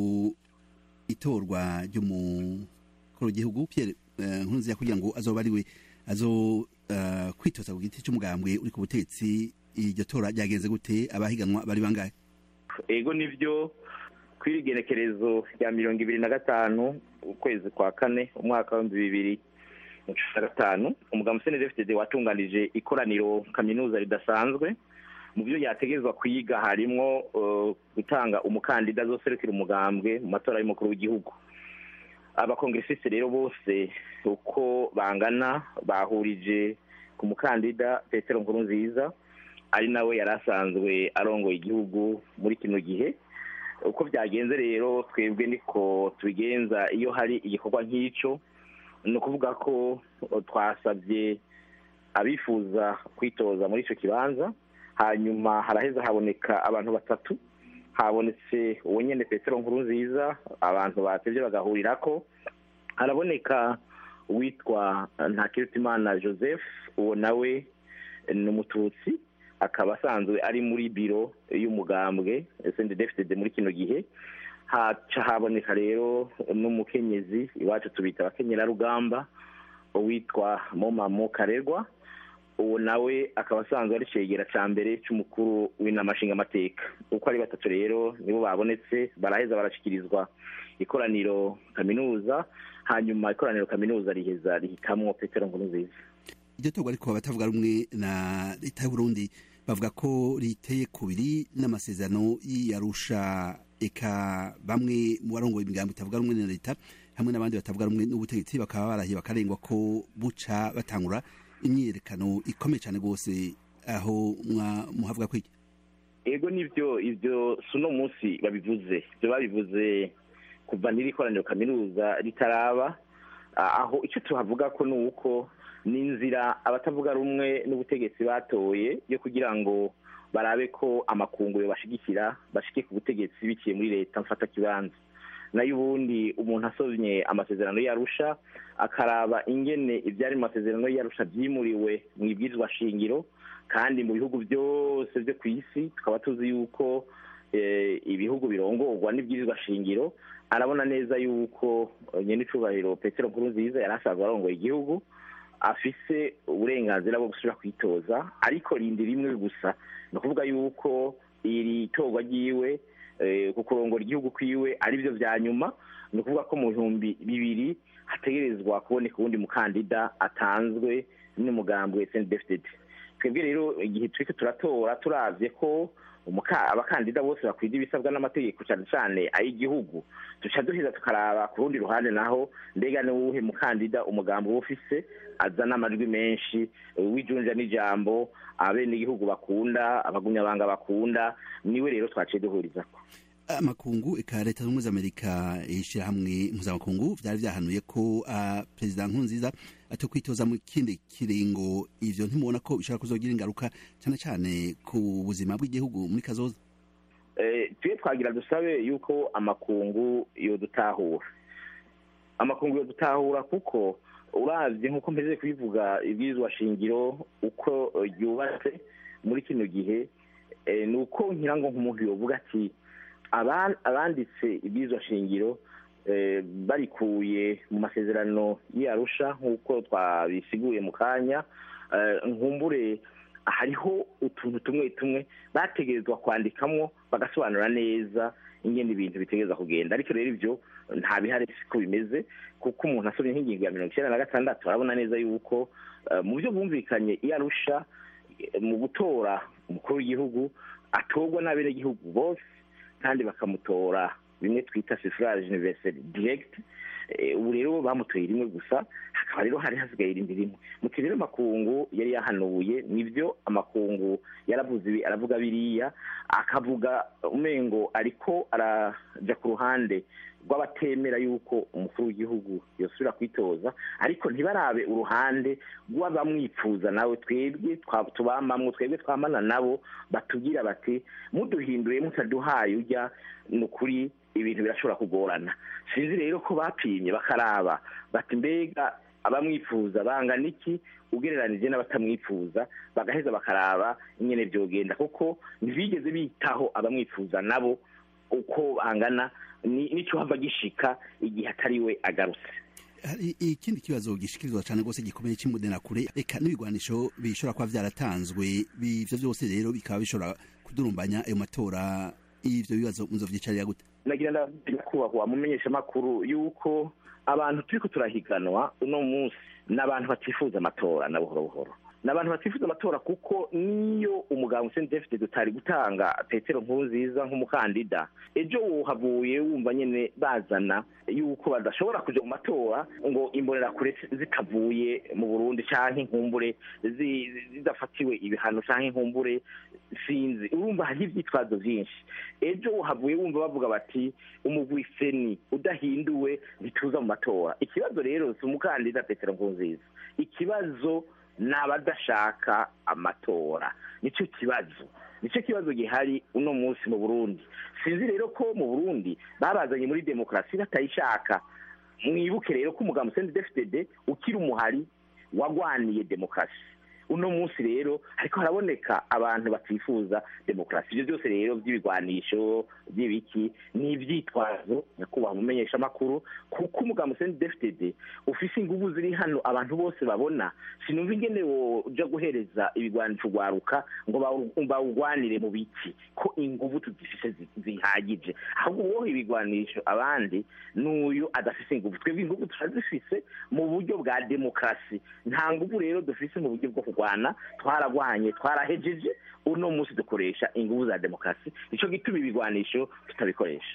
itorwa ry'umukuru w'igihugu pierre nkurunziza kugira ngo azoba ariwe azo kwitoza ku giti cy'umugambwe uri ku butegetsi iryo tora ryagenze gute abahiganwa bari bangahe ego nibyo kw'iri genekerezo rya mirongo ibiri na gatanu ukwezi kwa kane umwaka w'ibihumbi bibiri na cumi na gatanu umugambi cndfdd watunganije ikoraniro kaminuza ridasanzwe mu byo yategerezwa kwiga harimo gutanga umukandida azoserukira umugambwe mu matora y'umukuru w'igihugu abakongeresisi rero bose uko bangana bahurije ku mukandida petero nkurunziza ari nawe yari asanzwe arongoye igihugu muri kino gihe uko byagenze rero twebwe niko tubigenza iyo hari igikorwa nk'icyo ni ukuvuga ko twasabye abifuza kwitoza muri icyo kibanza hanyuma haraheza haboneka abantu batatu habonetse uwo nyine petero nkurunziza abantu batebye bagahurira ko haraboneka uwitwa ntakirutimana joseph uwo nawe ni umututsi akaba asanzwe ari muri biro y'umugambwe sendedefitede muri kino gihe haca haboneka rero n'umukenyezi iwacu tubita abakenyerarugamba uwitwa momamo karerwa uwo nawe akaba asanzwe ari cegera cya mbere cy'umukuru w'inama nshingamateka uko ari batatu rero nibo babonetse baraheza barashyikirizwa ikoraniro kaminuza hanyuma ikoraniro kaminuza riheza rihitamwo petero nkurunziza iryo torwa ariko abatavuga rumwe na leta y'uburundi bavuga ko riteye kubiri n'amasezerano y'iyarusha eka bamwe mu barongoye imigambo itavuga rumwe na leta hamwe n'abandi batavuga rumwe n'ubutegetsi bakaba barahiye bakarengwa ko buca batangura imyiyerekano ikomeye cyane rwose aho muhavuga kwiki ego nibyo ibyo si uno munsi babivuze ibyo babivuze kuva n'iri koraniro kaminuza ritaraba aho icyo tuhavuga ko ni uko ni inzira abatavuga rumwe n'ubutegetsi batoye yo kugira ngo barabe ko amakunguro bashigikira bashike ku butegetsi biciye muri leta mfata kibanza nayo ubundi umuntu asomye amasezerano yarusha akaraba ingene ibyari mu masezerano yarusha byimuriwe mu ibwirizwa shingiro kandi mu bihugu byose byo ku isi tukaba tuzi yuko ibihugu birongorwa n'ibwirizwa shingiro arabona neza yuko nyine icubahiro petero nkuru nziza yari asanzwe arongoye igihugu afise uburenganzira bwo gusubira kwitoza ariko rindi rimwe gusa ni ukuvuga yuko iri torwa ryiwe ku kurongora igihugu kwiwe ari byo bya nyuma ni ukuvuga ko mu bihumbi bibiri hategerezwa kuboneka uwundi mukandida atanzwe n'umugambwe sendefitedi twebwe rero igihe turi turatora turabye ko abakandida bose bakwiriye ibisabwa n'amategeko cyane cyane ay'igihugu duca duheza tukaraba ku rundi ruhande naho mbega ni uwuhe mukandida umugambi uba ufise azana amajwi menshi w'ijunja n'ijambo abenegihugu bakunda abagumyabanga bakunda niwe rero twaciye duhurizako amakungu eka leta zunze amerika ishyirahamwe mpuzamakungu byari byahanuye ko uh, perezida nkurunziza ati kwitoza mu kindi kiringo ivyo ntimubona ko bishobora kuzogira ingaruka cyane cyane ku buzima bw'igihugu muri kazoza eh, tuye twagira dusabe yuko amakungu yodutahura amakungu yodutahura kuko uravye nk'uko mpeze kubivuga ibwirizwa shingiro uko ryubatse muri kino gihe eh, ni uko ngira ngo nk'umuntu yovuga ati abanditse ibwirizwa shingiro barikuye mu masezerano y'arusha nk'uko twabisiguye mu kanya nkumbure hariho utuntu tumwe tumwe bategerezwa kwandikamo bagasobanura neza ingene ibintu bitegereza kugenda ariko rero ibyo nta bihari ko bimeze kuko umuntu asomye nk'ingingo ya mirongo icyenda na gatandatu arabona neza yuko mu byo bumvikanye iyarusha mu gutora umukuru w'igihugu atorwa n'abenegihugu bose kandi bakamutora bimwe twita suffrage universel direct ubu rero bamutoye rimwe gusa hakaba rero hari hasigaye irindi rimwe muti rero amakungu yari yahanuye nibyo amakungu yaravuze ibi aravuga biriya akavuga umengo ariko araja ku ruhande rw'abatemera yuko umukuru w'igihugu yosubira kwitoza ariko ntibarabe uruhande rw'abamwifuza nawe twebwe tubamamwo twebwe twamana nabo batubwira bati muduhinduye mutaduhaye ujya ni ukuri ibintu birashobora kugorana sinzi rero ko bapimye bakaraba bati mbega abamwifuza bangana iki ugereranije n'abatamwifuza bagaheza bakaraba ingene byogenda kuko ntibigeze bitaho abamwifuza nabo uko bangana n'icyo hava gishika igihe atari we agarutse hari ikindi kibazo gishikirizwa cyane rwose gikomeye cy'imbudenakure reka n'ibigwanisho bishobora kuba byaratanzwe ivyo byose rero bikaba bishobora kudurumbanya ayo matora ivyo bibazo muzovyicarira gute nagira ndabwira kubahwa mumenyesha makuru yuko abantu turiko turahiganwa uno munsi n'abantu batifuza amatora na buhoro buhoro n'abantu batifuza amatora kuko niyo umuganga Hussein David dutari gutanga Petero Nkurunziza nk'umukandida ejo wohavuye wumva nyene bazana yuko badashobora kuja mu matora ngo imbonerakure zitavuye mu Burundi canke inkumbure zidafatiwe ibihano canke inkumbure sinzi urumva hariho ivyitwazo vyinshi ejo wohavuye wumva bavuga bati umugwi seni udahinduwe ntituza mu matora ikibazo rero si umukandida Petero Nkurunziza ikibazo ni abadashaka amatora nicyo kibazo nicyo kibazo gihari uno munsi mu burundi sinzi rero ko mu burundi babazanye muri demokarasi batayishaka mwibuke rero ko umugambi sendi defitede ukiri umuhari wagwaniye demokarasi uno munsi rero ariko haraboneka abantu batifuza demokarasi ibyo byose rero by'ibigwanisho by'ibiki ni ibyitwazo nyakubahwa umumenyesha amakuru kuko umugambi sendi defitede ufise ingubu ziri hano abantu bose babona sinumva ingene woja guhereza ibigwanisho ugwaruka ngo bawugwanire mu biki ko inguvu tuzifise zihagije ahubwo woha ibigwanisho abandi n'uyu adafise inguvu twebwe inguvu turazifise mu buryo bwa demokarasi nta nguvu rero dufise mu buryo bwo kugwa kurwana twaragwanye twarahejeje uno munsi dukoresha ingufu za demokarasi nicyo gituma ibigwanisho tutabikoresha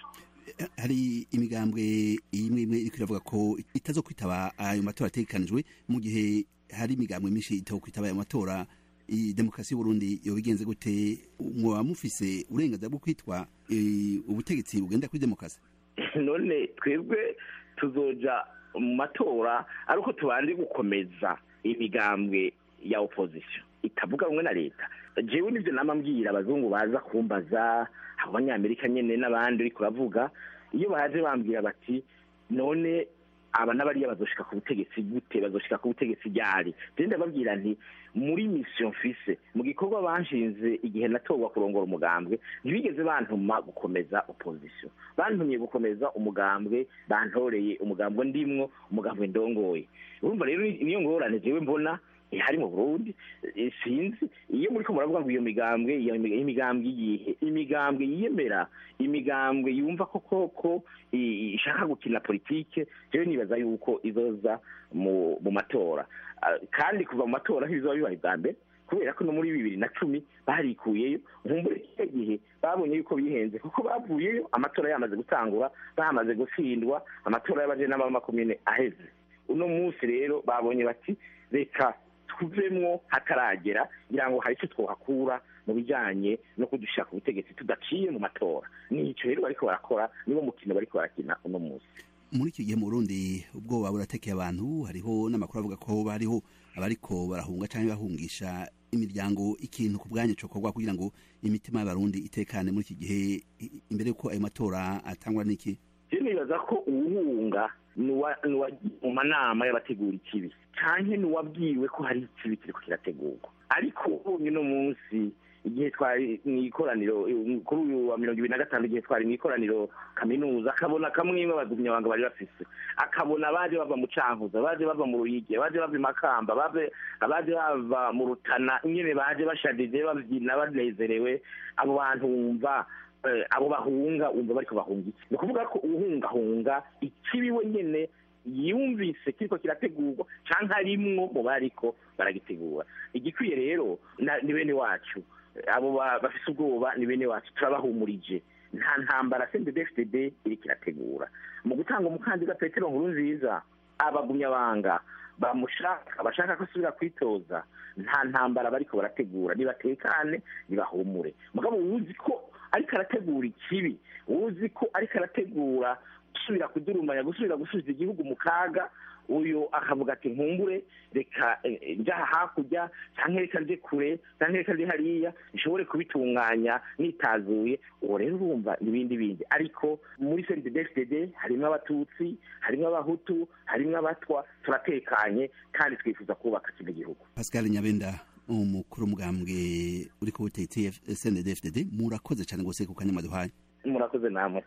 hari imigambwe imwe imwe iriko iravuga ko itazo kwitaba ayo matora ategekanijwe mu gihe hari imigambwe myinshi itaho kwitaba ayo matora i demokarasi y'uburundi yobigenze gute mwoba mufise uburenganzira bwo kwitwa eh, ubutegetsi bugenda kuri demokarasi none twebwe tuzoja mu matora ari uko tubanje gukomeza imigambwe ya opposition itavuga rumwe na leta jewe nivyo nama mbwira abazungu baza kumbaza abanyamerika nyene n'abandi uriko uravuga iyo baje bambwira bati none aba n'abariya bazoshika ku butegetsi gute bazoshika ku butegetsi ryari je ndababwira nti muri mission mfise mu gikorwa banshinze igihe natorwa kurongora umugambwe ntibigeze bantuma gukomeza opposition bantumye gukomeza umugambwe bantoreye umugambwe ndimwo umugambwe ndongoye urumva rero niyo ngorane jewe mbona ihari mu burundi eh, sinzi iyo muriko muravuga ngo iyo migambwe iyo mi- imigambwe iyihe imigambwe yiyemera imigambwe yumva ko koko i- ishaka gukina politike jewe nibaza yuko izoza mu mu matora Ah, kandi kuva mu matora ntibizoba bibaye bwa mbere kubera ko no muri bibiri na cumi barikuyeyo nkumbure kiriya gihe babonye yuko bihenze kuko bavuyeyo amatora yamaze gutangura bamaze gutsindwa amatora y'abajenama b'amakomine aheze uno munsi rero babonye bati reka tuvemwo hataragera kugira ngo hari icyo twohakura mu bijyanye no kudushaka ubutegetsi tudaciye mu matora nicyo rero bariko barakora niwo mukino bariko barakina uno munsi muri iki gihe mu burundi ubwoba buratekeye abantu hariho n'amakuru avuga ko bariho abariko barahunga cyangwa bahungisha imiryango ikintu ku bwanyu cokorwa kugira ngo imitima y'abarundi itekane muri iki gihe i- imbere y'uko ayo matora atangwa n'iki je nibaza ko uwuhunga nuwa- nuwagiye mu manama y'abategura ikibi canke nuwabwiwe ko hari ikibi kiriko kirategurwa ariko ubonye uno munsi igihe twari mw'ikoraniro eh, kuri uyu wa mirongo ibiri na gatanu igihe twari mw'ikoraniro kaminuza akabona kamwe imwe abagumyabanga bari bafise akabona abaje bava mu cankuzo abaje bava mu ruyigi abaje bava i makamba abaje abaje bava mu rutana nyene baje bashadije bavyina banezerewe abo bantu wumva eh, abo bahunga wumva bariko bahunga iki ni ukuvuga ko uwuhungahunga ikibi we nyene yumvise kiriko kirategurwa canke arimwo mu bariko baragitegura igikwiye rero na- ni bene wacu abo ba- bafise ubwoba ni bene wacu turabahumurije nta ntambara cndfdd iriko irategura mu gutanga umukandida petero nkuru nziza abagumyabanga bamushaka bashaka ko asubira kwitoza nta ntambara bariko barategura nibatekane nibahumure mugabo uwuzi ko ariko arategura ikibi uwuzi ko ariko arategura gusubira kudurumanya gusubira gusubiza igihugu mu kaga uyu akavuga ati nkumbure reka eh, eh, njaha hakurya canke reka nje kure canke reka nje hariya nshobore kubitunganya nitazuye uwo rero urumva n'ibindi bindi ariko muri cndfdd harimwo abatutsi harimwo abahutu harimwo abatwa turatekanye kandi twifuza kubaka kino gihugu pascal nyabenda umukuru w'umugambwe uri ku butegetsi snddfdd murakoze cyane rwose ku kanya mwaduhaye murakoze namwe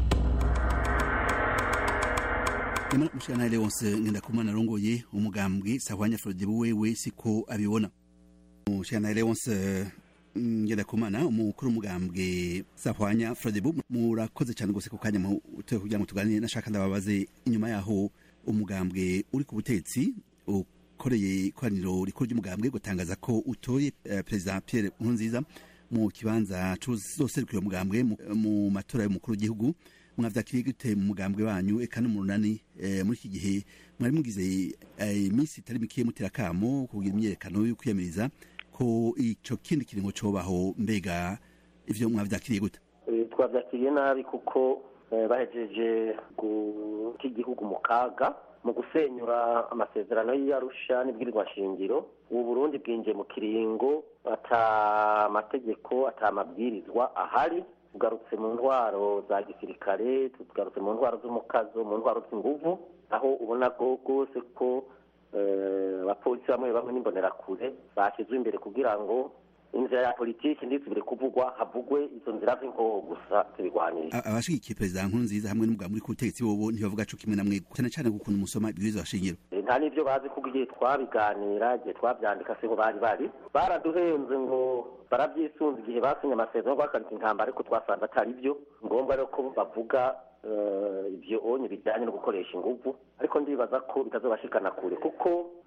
nyamara mushikana leonse ngendakumana arongoye umugambwe sahwanya frodibu wewe siko abibona mushikana leonse ngendakumana umukuru w'umugambwe sahwanya frodibu murakoze cyane rwose ku kanya mutoye kugira ngo tuganire nashaka ndababaze inyuma yaho umugambwe uri ku butegetsi ukoreye ikoraniro rikuru ry'umugambwe gutangaza ko utoye eh, perezida pierre nkurunziza mu kibanza cy'uzoserukira umugambwe mu- mu matora y'umukuru w'igihugu mwavyakiriye gute mu mugambwe wanyu eka no mu runani eh, muri iki gihe mwari mugize eh, iminsi itari mikeya mutera akamo kugira imyerekano yo kwiyamiriza ko ico kindi kiringo cobaho mbega ivyo mwavyakiriye gute Eh, twabyakiriye nabi kuko eh, bahejeje guta igihugu mu kaga mu gusenyura amasezerano y'iyarusha n'ibwirizwa nshingiro ubu burundi bwinjiye mu kiringo ata mategeko ata mabwirizwa ahari tugarutse mu ntwaro za gisirikare tugarutse mu ntwaro z'umukazo mu ntwaro z'inguvu aho ubona ko rwose ko eh, abapolisi bamwe bamwe n'imbonerakure bashyizwe imbere kugira ngo inzira ya politiki ndisubire kuvugwa havugwe izo nzira z'inkoho gusa tubigwanire A- abashigikiye perezida nkurunziza hamwe n'umugambwe uri ku butegetsi bobo ntibavuga co kimwe namwe cyane cyane gukuntu musoma ibwirizwa shingiro Eh, nta n'ibyo bazi kuko igihe twabiganira igihe twabyandika siho bari bari baraduhenze ngo barabyisunze igihe basinye amasezerano bakanika intambara ariko twasanze atari byo ngombwa rero ko bavuga eh, ibyo onye bijyanye no gukoresha inguvu ariko ndibaza ko bitazobashikana kure kuko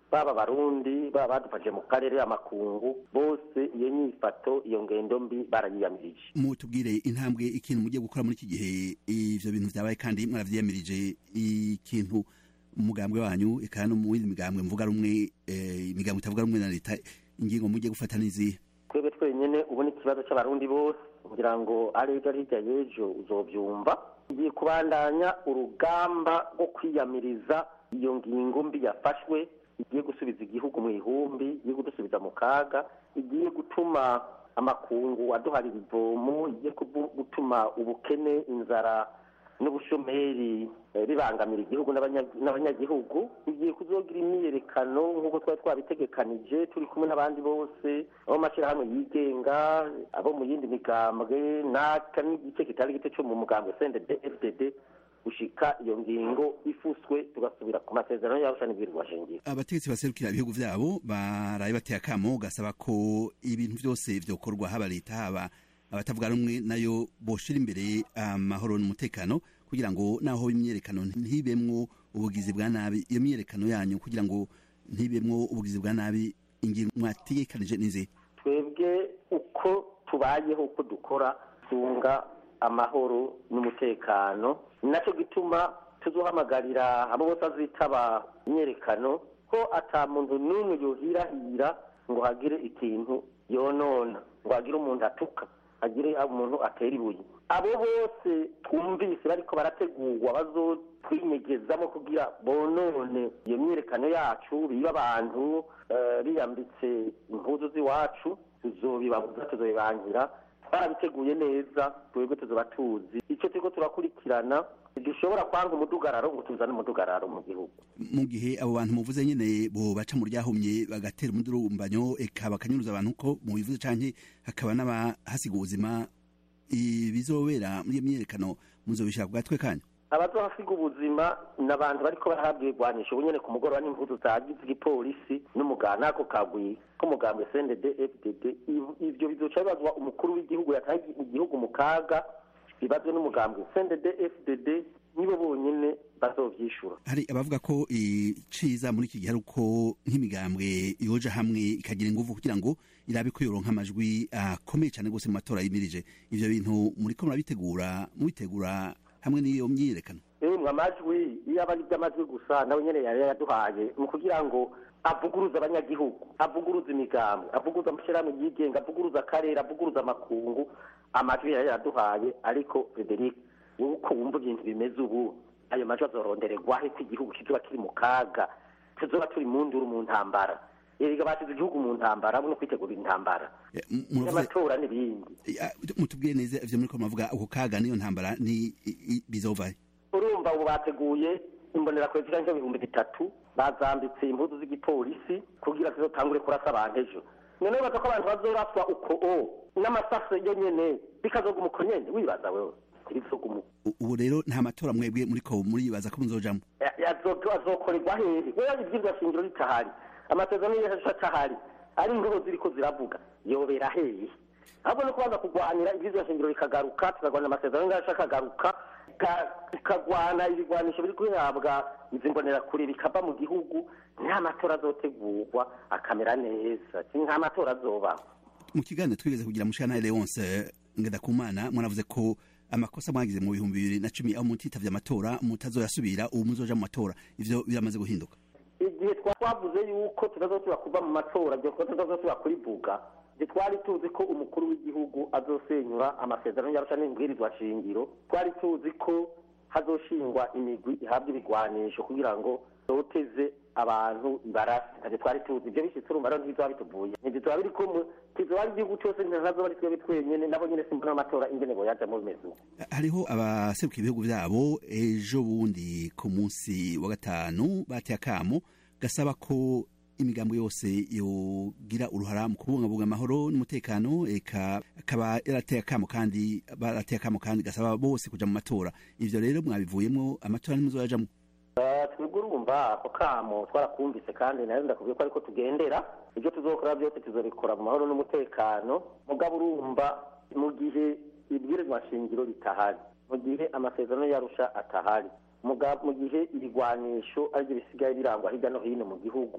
baba abarundi baba badufashe mu karere amakungu bose iyo nyifato iyo ngendo mbi barayiyamirije mutubwire intambwe ikintu mugiye gukora muri iki gihe ivyo bintu vyabaye kandi mwaravyiyamirije ikintu umugambwe wanyu eka no mu yindi migambwe mvuga rumwe eh, imigambwe itavuga rumwe na leta ingingo mugiye gufata n'izihe twebwe twenyene ubu ni ikibazo c'abarundi bose kugira ngo ari ejo ari hirya y'ejo uzovyumva igiye kubandanya urugamba rwo kwiyamiriza iyo ngingo mbi yafashwe igiye gusubiza igihugu mu ihumbi igiye kudusubiza mu kaga igiye gutuma amakungu aduharira ivomo igiye kubu- gutuma ubukene inzara n'ubushomeri eh, bibangamira igihugu n'abanya- n'abanyagihugu igiye kuzogira imyiyerekano nk'uko twari twabitegekanije turi kumwe n'abandi bose abo mashyirahamwe yigenga abo mu yindi migambwe n'aka n'igice kitari gito cyo mu mugambwe sendede fdd gushika iyo ngingo ifuswe tugasubira ku masezerano y'arusha n'ibwirizwa shingiro abategetsi baserukira ibihugu vyabo baraye bateye akamo gasaba ko ibintu vyose vyokorwa haba leta haba abatavuga rumwe nayo boshira imbere amahoro n'umutekano kugira ngo naho imyerekano ntibemwo ubugizi bwa nabi iyo myerekano yanyu kugira ngo ntibemwo ubugizi bwa nabi ingingo mwategekanije nize twebwe uko tubayeho uko dukora tunga amahoro n'umutekano ni nacyo gituma tuzohamagarira abo bose azitaba imyerekano ko ata muntu n'umwe yohirahira ngo hagire ikintu yonona ngo hagire umuntu atuka hagire umuntu atera ibuye abo bose twumvise bariko barategurwa bazotwinyegezamo kugira bonone iyo myiyerekano yacu biba abantu eh, biyambitse impuzu z'iwacu tuzobibabuza tuzobibangira twarabiteguye neza twebwe tuzoba tuzi icyo turiko turakurikirana dushobora kwanga umudugararo ngo tuzane umudugararo mu gihugu mu gihe abo bantu muvuze nyene bo baca mu ryahumye bagatera umudurumbanyo eka bakanyuruza abantu ko mubivuze canke hakaba n'abahasiga ubuzima ibizobera muri iyo myerekano muzobishaka ku gatwe kanyu abazohasiga ubuzima ni abantu bariko barahabwa ibigwanisho ubu nyene ku mugoroba n'impuzu zagize igipolisi n'umugana n'ako kagwi k'umugambwe cndd fdd Iv- ivyo bizoca bibazwa umukuru w'igihugu yataye igihugu mu kaga bibazwe n'umugambwe cndd fdd nibo bonyene bazovyishura hari abavuga ko iciza muri iki gihe ari uko nk'imigambwe yoja hamwe ikagira inguvu kugira ngo irabe ko yoronka amajwi akomeye cyane rwose mu matora yimirije ivyo bintu muriko murabitegura mubitegura hamwe n'iyo myiyerekano emwe amajwi iyo aba ari iby'amajwi gusa nawe nyene yari yaduhaye mu kugira ngo avuguruze abanyagihugu avuguruze imigambwe avuguruze amashyirahamwe yigenga avuguruze akarere avuguruze amakungu amajwi yari yaduhaye ariko frederic wowe uko wumva ibintu bimeze ubu ayo majwi azorondererwahe ko igihugu kizoba kiri mu kaga tuzoba turi mu nduru mu ntambara erega basize igihugu mu ntambara no kwitegurira intambara muravuze y'amatora n'ibindi mutubwire neza ivyo muriko muravuga ako kaga niyo ntambara ni i- i- bizovahe urumva ubu bateguye imbonerakure ziganje nk'ibihumbi bitatu bazambitse impuzu z'igipolisi kugira zizotangure kurasa abantu ejo noneho baza ko abantu bazoraswa uko o n'amasaso yo nyene bikazoguma uko nyene wibaza wewe ntibizoguma uko U- ubu rero nta matora mwebwe muriko muribaza ko muzojamwo Ya- yazo- azokorerwa hehe wewe ivyirwa shingiro ritahari amasezerano y'ejo atahari ari ingobo ziriko ziravuga yobera hehe ahubwo no kubanza kurwanira ivyirwa shingiro bikagaruka tukagwanira amasezerano y'ejo akagaruka ka- tukagwana ibigwanisho biri guhabwa izi mbonerakure bikava mu gihugu nta matora azotegurwa akamera neza nta matora azobaho mu kiganiro twigeze kugira mushana Leonce Ngendakumana mwanavuze ko amakosa mwagize mu bihumbi bibiri na cumi aho mutitavye amatora mutazoyasubira ubu muzoja mu matora ivyo biramaze guhinduka igihe twa- twavuze yuko tutazosubira kuva mu matora byo ko tutazosubira kurivuga ntitwari tuzi ko umukuru w'igihugu azosenyura amasezerano y'arusha n'ibwirizwa shingiro twari tuzi ko hazoshingwa imigwi ihabwa ibigwanisho kugira ngo toteze abantu ibarasi ntavyo twari tuzi ivyo bishitse urumva rero ntibizoba bituvuye ntibizoba biri kumwe kizoba ari igihugu cose ntazoba ari twebwe twenyene nabo nyene simbona amatora ingene boyajamwo bimeze uko hariho abaseruka ibihugu vyabo ejo bundi ku munsi wa gatanu bateye akamo gasaba ko imigambo yose yogira uruhara mu kubungabunga amahoro n'umutekano eka akaba yarateye akamo kandi barateye akamo kandi gasaba bose kuja mu matora ivyo rero mwabivuyemwo amatora ntimuzoyajamwo Eh, twebwe urumva ako kamo twarakumvise kandi nayo ndakubwiye ko ariko tugendera ibyo tuzokora byose tuzobikora mu mahoro n'umutekano mugabo urumva mu gihe ibwirizwa shingiro ritahari mu gihe amasezerano yarusha atahari muga- mu gihe ibigwanisho aribyo bisigaye birangwa hirya no hino mu gihugu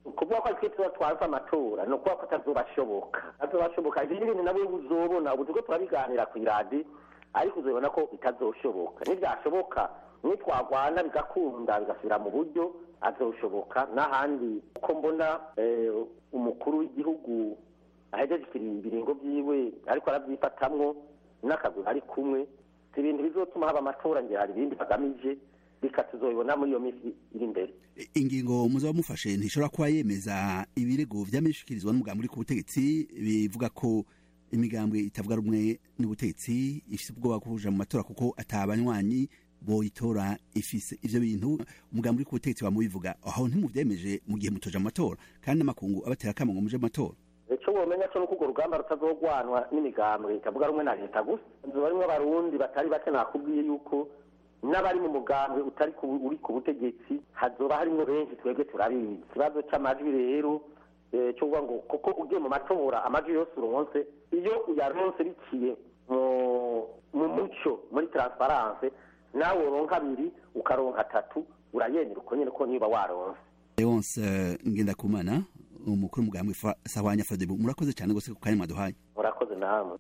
ukuvuga ko twe tuba twaza amatora ni ukuvuga ko atazobashoboka atazobashoboka ibindi bintu nabwo uzobona ubu turiko turabiganira ku iradi ariko uzobona ko bitazoshoboka nibyashoboka nitwagwana bigakunda bigasubira mu buryo azoshoboka n'ahandi uko mbona eh, umukuru w'igihugu ahejeje ibiringo byiwe ariko arabyifatamwo n'akaguru ari kumwe si ibintu bizotuma haba amatora ngira hari ibindi bagamije reka tuzobibona muri iyo minsi iri imbere ingingo muzaba mufashe ntishobora kuba yemeza ibirego vy'ameshikirizwa n'umugambi uri ku butegetsi bivuga ko imigambwe itavuga rumwe n'ubutegetsi ifise ubwoba bwo kuja mu matora kuko atabanywanyi boyitora ifise ivyo bintu umugambi uri ku butegetsi wamubivuga aho ntimuvyemeje mu gihe mutoja mu matora kandi n'amakungu abatera akamo ngo muje mu matora icyo womenya cyo nuko urwo rugamba rutazogwanwa n'imigambwe itavuga rumwe na leta gusa inzu barimwo abarundi batari bake nakubwiye yuko n'abari mu mugambwe utari ku- uri ku butegetsi hazoba harimwo benshi twebwe turabizi ikibazo c'amajwi rero eh, cyo kuvuga ngo kuko ugiye mu matora amajwi yose uronse iyo uyaronse biciye mu mu muco muri transparence nawe uronka abiri ukaronka atatu urayemera uko nyene ko niba waronse leonce ngendakumana umukuru w'umugambi Fa- sahwanya frodebu murakoze cyane gose ku kanya mwaduhaye murakoze namwe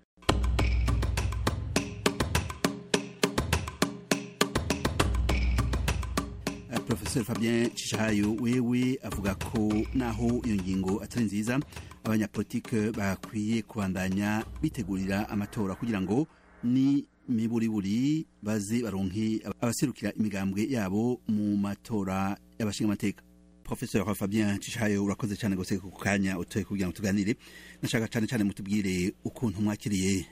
Uh, Professor Fabien Cishahayo wewe avuga ko naho iyo ngingo atari nziza abanyapolitike bakwiye kubandanya bitegurira amatora kugira ngo ni miburiburi baze baronke abaserukira imigambwe yabo mu matora y'abashinga amateka Professor Fabien Cishahayo urakoze cyane gose ku kanya utoye kugira ngo tuganire nashaka cyane cyane mutubwire ukuntu mwakiriye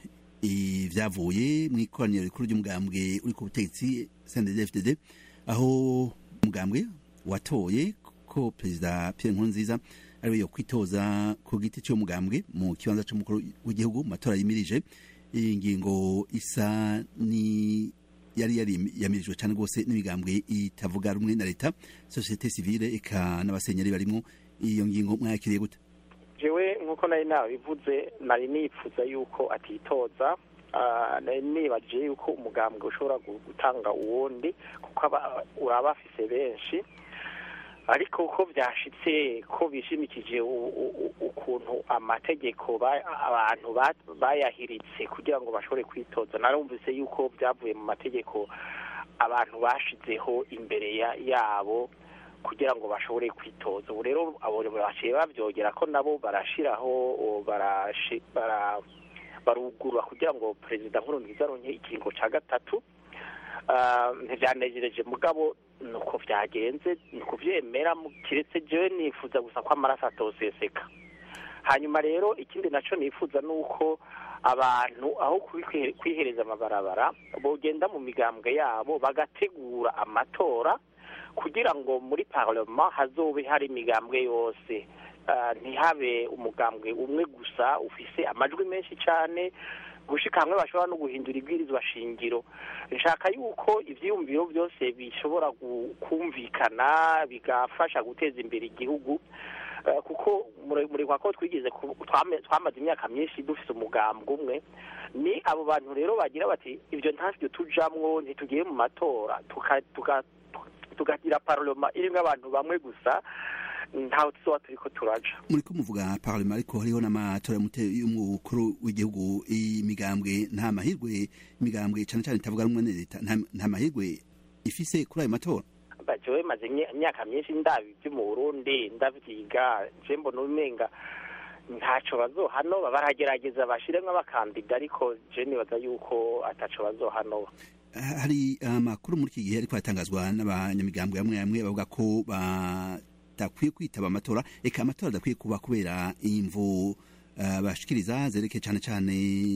ibyavuye mu ikoraniro rikuru ry'umugambwe uri ku butegetsi CNDD-FDD aho umugambwe watoye ko perezida Pierre Nkurunziza ariwe yo kwitoza ku giti cy'uwo mugambwe mu kibanza cy'umukuru w'igihugu mu matora yimirije iyi ngingo isa ni yari yari yamirijwe cyane rwose n'imigambwe itavuga rumwe na leta societe civile eka n'abasenyeri barimo iyo ngingo mwayakiriye gute jewe nk'uko nari nabivuze nari nipfuza yuko atitoza Ah, nari nibaje yuko umugambwe ushobora gu- gutanga uwundi kuko aba- uraba afise benshi ariko uko byashitse ko bishimikije u- u- u- ukuntu amategeko ba- abantu ba- bayahiritse kugira ngo bashobore kwitoza narumvise yuko byavuye mu mategeko abantu bashizeho imbere ya- yabo kugira ngo bashobore kwitoza ubu rero abo baciye bavyogera ko nabo barashiraho o, barashi- bara barugurura kugira ngo perezida nkurunziza aronke ikiringo ca gatatu Ah, ntivyanejereje mugabo nuko vyagenze ni kuvyemera mu- kiretse jewe nifuza gusa ko amaraso atoseseka hanyuma rero ikindi naco nifuza nuko abantu aho kwi- kwihereza amabarabara bogenda mu migambwe yabo bagategura amatora kugira ngo muri parlement hazobe hari imigambwe yose Ah, ntihabe umugambwe umwe gusa ufise amajwi menshi cane gushika hamwe bashobora no guhindura ibwirizwa shingiro nshaka yuko ivyiyumviro byose bishobora gu- kumvikana bigafasha guteza imbere igihugu Eh, kuko muri muri kwa ko twigeze ku- twame- twamaze imyaka myinshi dufise umugambwe umwe ni abo bantu rero bagira bati ibyo ntavyo tujamwo ntitugiye mu matora tuka- tuka- tukagira parlema irimwo abantu bamwe gusa ntaho tuzoba turiko turaja muriko muvuga parlement ariko hariho n'amatora y'umute- y'umukuru w'igihugu imigambwe nta mahirwe imigambwe cane cane itavuga rumwe na leta nta nta mahirwe ifise kuri ayo matora jewe maze imye- imyaka myinshi ndabi byo mu burundi ndavyiga je mbona umenga ntaco bazohanoba baragerageza bashiremwo abakandida ariko je nibaza yuko ataco bazohanoba hari amakuru muri iki gihe ariko aratangazwa n'abanyamigambwe bamwe bamwe bavuga ko badakwiye kwitaba amatora eka amatora adakwiye kuba kubera imvu uh, bashikiriza zerekeye cane cane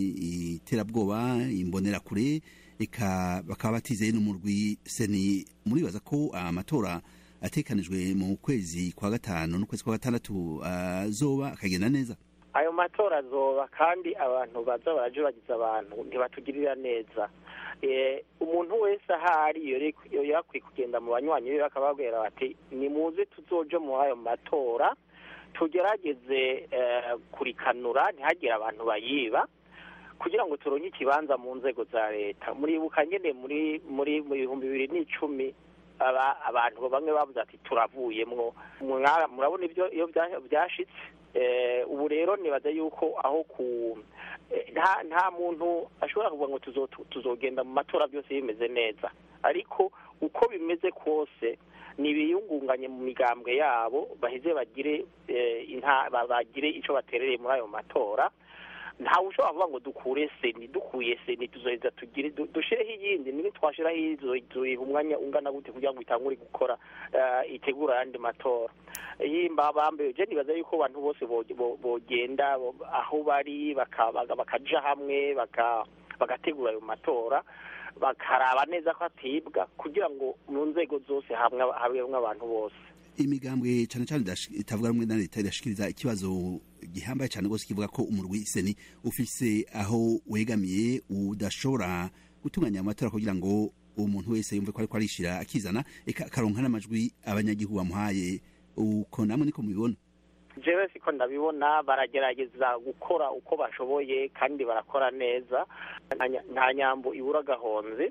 iterabwoba imbonerakure eka bakaba batizeye n'umurwi seni muribaza ko amatora atekanijwe mu kwezi kwa gatanu n'ukwezi kwa gatandatu azoba akagenda neza ayo matora azoba kandi abantu baza baraje bagize abantu ntibatugirira neza Eh, umuntu wese ahari yari yakwiye kugenda mu banywanyi be bakababwira bati nimuze tuzoje muri ayo matora tugerageze eh, kurikanura ntihagire abantu bayiba kugira ngo turonke ikibanza mu nzego za leta muribuka nyene muri muri mu bihumbi bibiri n'icumi aba- abantu bamwe bavuze ati turavuyemwo Mwara- murabona ibyo iyo bya- byashitse Eh, ubu rero nibaza yuko aho ku eh, nta nta muntu ashobora kuvuga ngo tuzo- tuzogenda mu matora byose bimeze neza ariko uko bimeze kose nibiyungunganye mu migambwe yabo baheze bagire eh, inta- ba- bagire ico baterereye muri ayo matora ntawe ushobora kuvuga ngo dukure seni dukuye seni tuzoheza tugire du- dushireho iyindi niba twashiraho iyi tuzoyiha umwanya ungana gute kugira ngo itangure gukora eh, itegura ayandi matora yimba bambaye je nibaza yuko abantu bose bo- bo- bogenda bo- aho bari baka- baka- bakaja hamwe baka- bagategura ayo matora bakaraba neza ko atibwa kugira ngo mu nzego zose hamwe habemwe abantu bose imigambwe cyane cyane idash- itavuga rumwe na leta irashikiriza ikibazo gihambaye cyane rwose kivuga ko umurwi seni ufise aho wegamiye udashobora gutunganya amatora kugira ngo umuntu wese yumve ko ariko arishira akizana eka akaronka n'amajwi abanyagihugu bamuhaye uko namwe niko mubibona jewe siko ndabibona baragerageza gukora uko bashoboye kandi barakora neza Nta nya- nta nyambo ibura gahonze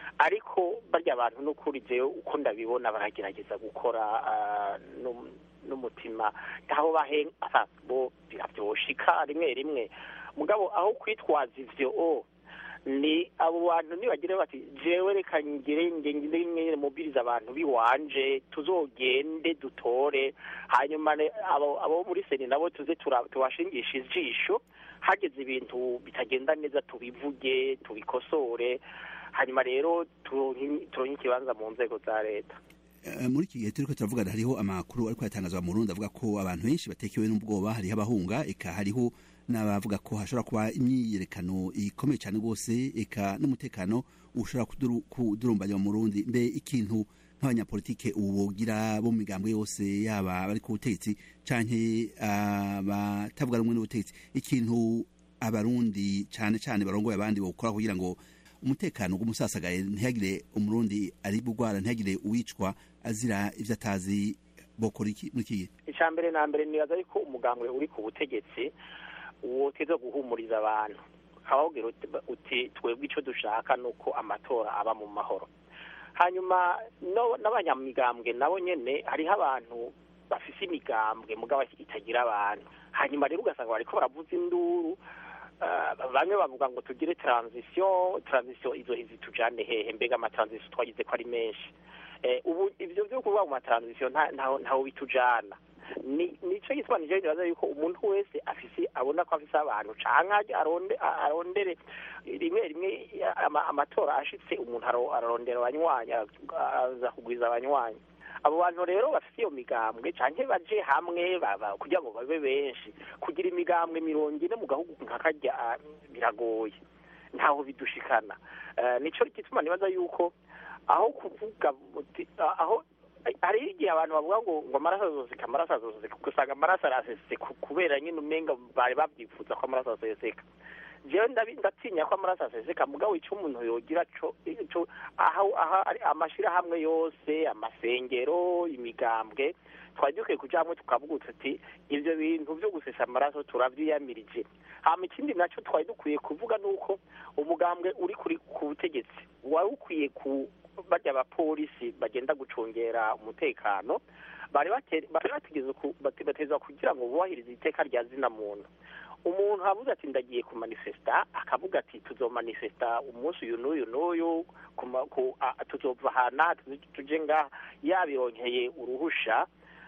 ariko barya abantu n'ukuri jewe uko ndabibona baragerageza gukora ah, n'um- n'umutima aho bahenga bo birabyoshika rimwe rimwe mugabo aho kwitwaza ivyo o ni abo bantu nibagire bati jewe reka ngire ngire ngire mubiriza abantu biwanje tuzogende dutore hanyuma ne- abo abo muri seni nabo tuze tura- tubashingisha ijisho hageze ibintu bitagenda neza tubivuge tubikosore hanyuma rero turonke turonke ikibanza mu nzego za leta Eh, muri iki gihe turiko turavugana hariho amakuru ariko yatangazwa mu Burundi avuga ko abantu benshi batekewe n'ubwoba hariho abahunga eka hariho n'abavuga ko hashobora kuba imyiyerekano ikomeye cyane rwose eka n'umutekano ushobora kuduru- kudurumbanya mu Burundi mbe ikintu nk'abanyapolitike ubu bogira bo mu migambwe yose yaba bari ku butegetsi canke abatavuga rumwe n'ubutegetsi ikintu abarundi cane cane barongoye abandi bokora kugira ngo umutekano w'umusasagaye ntihagire umurundi ari bugwara ntihagire uwicwa azira ivyo atazi bokora iki muri iki gihe icya mbere na mbere nibaza yuko umugambwe uri ku butegetsi woteza guhumuriza abantu ukababwira uti- uti twebwe icyo dushaka ni uko amatora aba mu mahoro hanyuma no- n'abanyamigambwe nabo nyene hariho abantu bafise imigambwe mugabo itagira abantu hanyuma rero ugasanga bariko baravuza induru Ah, bamwe bavuga ngo tugire transition transition izo izi tujane hehe mbega amatransition twagize ko ari menshi eh, ubu ivyo vyo kuvuga mu matransition nta- ntaho ntaho bitujana ni nico gituma nije nibaza yuko umuntu wese afise abona ko afise abantu canke aje aronde a- arondere rimwe rimwe ama- amatora ashitse umuntu aro- ararondera abanywanyi aza kugwiza abanywanyi abo bantu rero bafite iyo migambwe canke baje hamwe ba- ba- kugira ngo babe benshi kugira imigambwe mirongo ine mu gahugu nka karya ah, biragoye ntaho bidushikana Eh, nico gituma nibaza yuko aho kuvuga uti- ah, aho hari igihe abantu bavuga ngo ngo amaraso azoseka amaraso azoseka ugasanga amaraso arasesetse ku- kubera nyine umenga bari babyifuza ko amaraso aseseka jewe ndabi- ndatinya ko amaraso aseseka mugabo ico umuntu yogira co ico aho aho ari amashirahamwe yose amasengero imigambwe twari dukwiye kuja hamwe tukavuga tuti ivyo bintu vyo gusesa amaraso turavyiyamirije hama ikindi naco twari dukwiye kuvuga nuko umugambwe uri kuri ku butegetsi wari ukwiye ku barya abapolisi bagenda gucungera umutekano bari bate- bari bategeza ku- bate- bategezwa kugira ngo bubahirize iteka rya zina muntu umuntu avuze ati ndagiye kumanifesta akavuga ati tuzomanifesta umunsi uyu n'uyu n'uyu kuma- ku- a- tuzova hana tuje ngaha yabironkeye uruhusha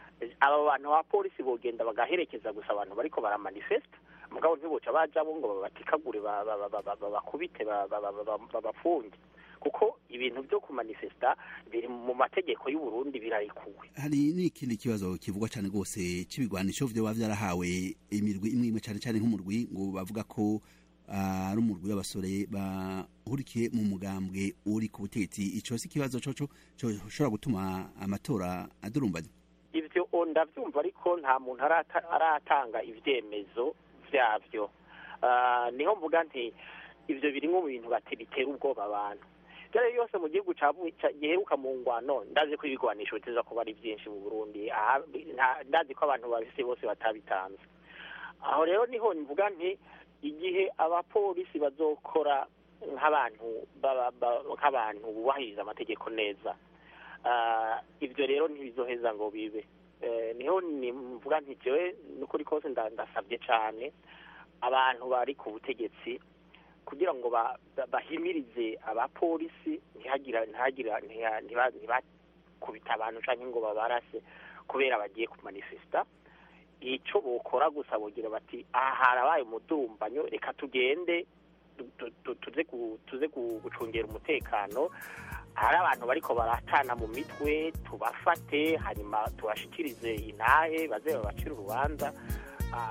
aba bantu abapolisi bogenda bagaherekeza gusa abantu bariko baramanifesta mugabo ntiboca bajabo ngo babatikagure ba- ba- ba- ba- ba- babakubite ba- ba- ba- ba- babafunge kuko ibintu byo kumanifesta biri mu mategeko y'u Burundi birarikuwe hari n'ikindi kibazo kivugwa cyane rwose c'ibigwanisho vyoba vyarahawe imirwi imwe imwe cyane cyane nk'umurwi ngo bavuga ko ah, ari umurwi w'abasore bahurikiye mu mugambwe uri ku butegetsi ico si ikibazo coco coshobora gutuma amatora adurumbanya ivyo o ndavyumva ariko nta muntu arata- aratanga ivyemezo vyavyo Ah, niho mvuga nti ivyo birimwo mu bintu bati bitera ubwoba abantu ivyo ari yose mu gihugu cavu- ca- giheruka mu ngwano ndazi ko ibigwanisho biteza kuba ari vyinshi mu burundi Aha, nta- ndazi ko abantu babise bose batabitanze aho rero niho mvuga nti igihe abapolisi bazokora nk'abantu baba- ba- nk'abantu bubahiriza amategeko neza Ah, ibyo rero ntibizoheza ngo bibe Eh, niho nimvuga nti jewe n'ukuri kose nda- ndasabye cyane abantu bari ku butegetsi kugira ngo ba- ba- bahimirize abapolisi ntihagira ntihagira ntiha- ntiba- ntibakubita abantu cyangwa ngo babarase kubera bagiye kumanifesta icyo bokora gusa bogira bati aha harabaye umudurumbanyo reka tugende tu- tu- tu- tuze ku- tuze ku- gucungera umutekano hari abantu bariko baratana mu mitwe tubafate hanyuma tubashikirize intahe baze babacire urubanza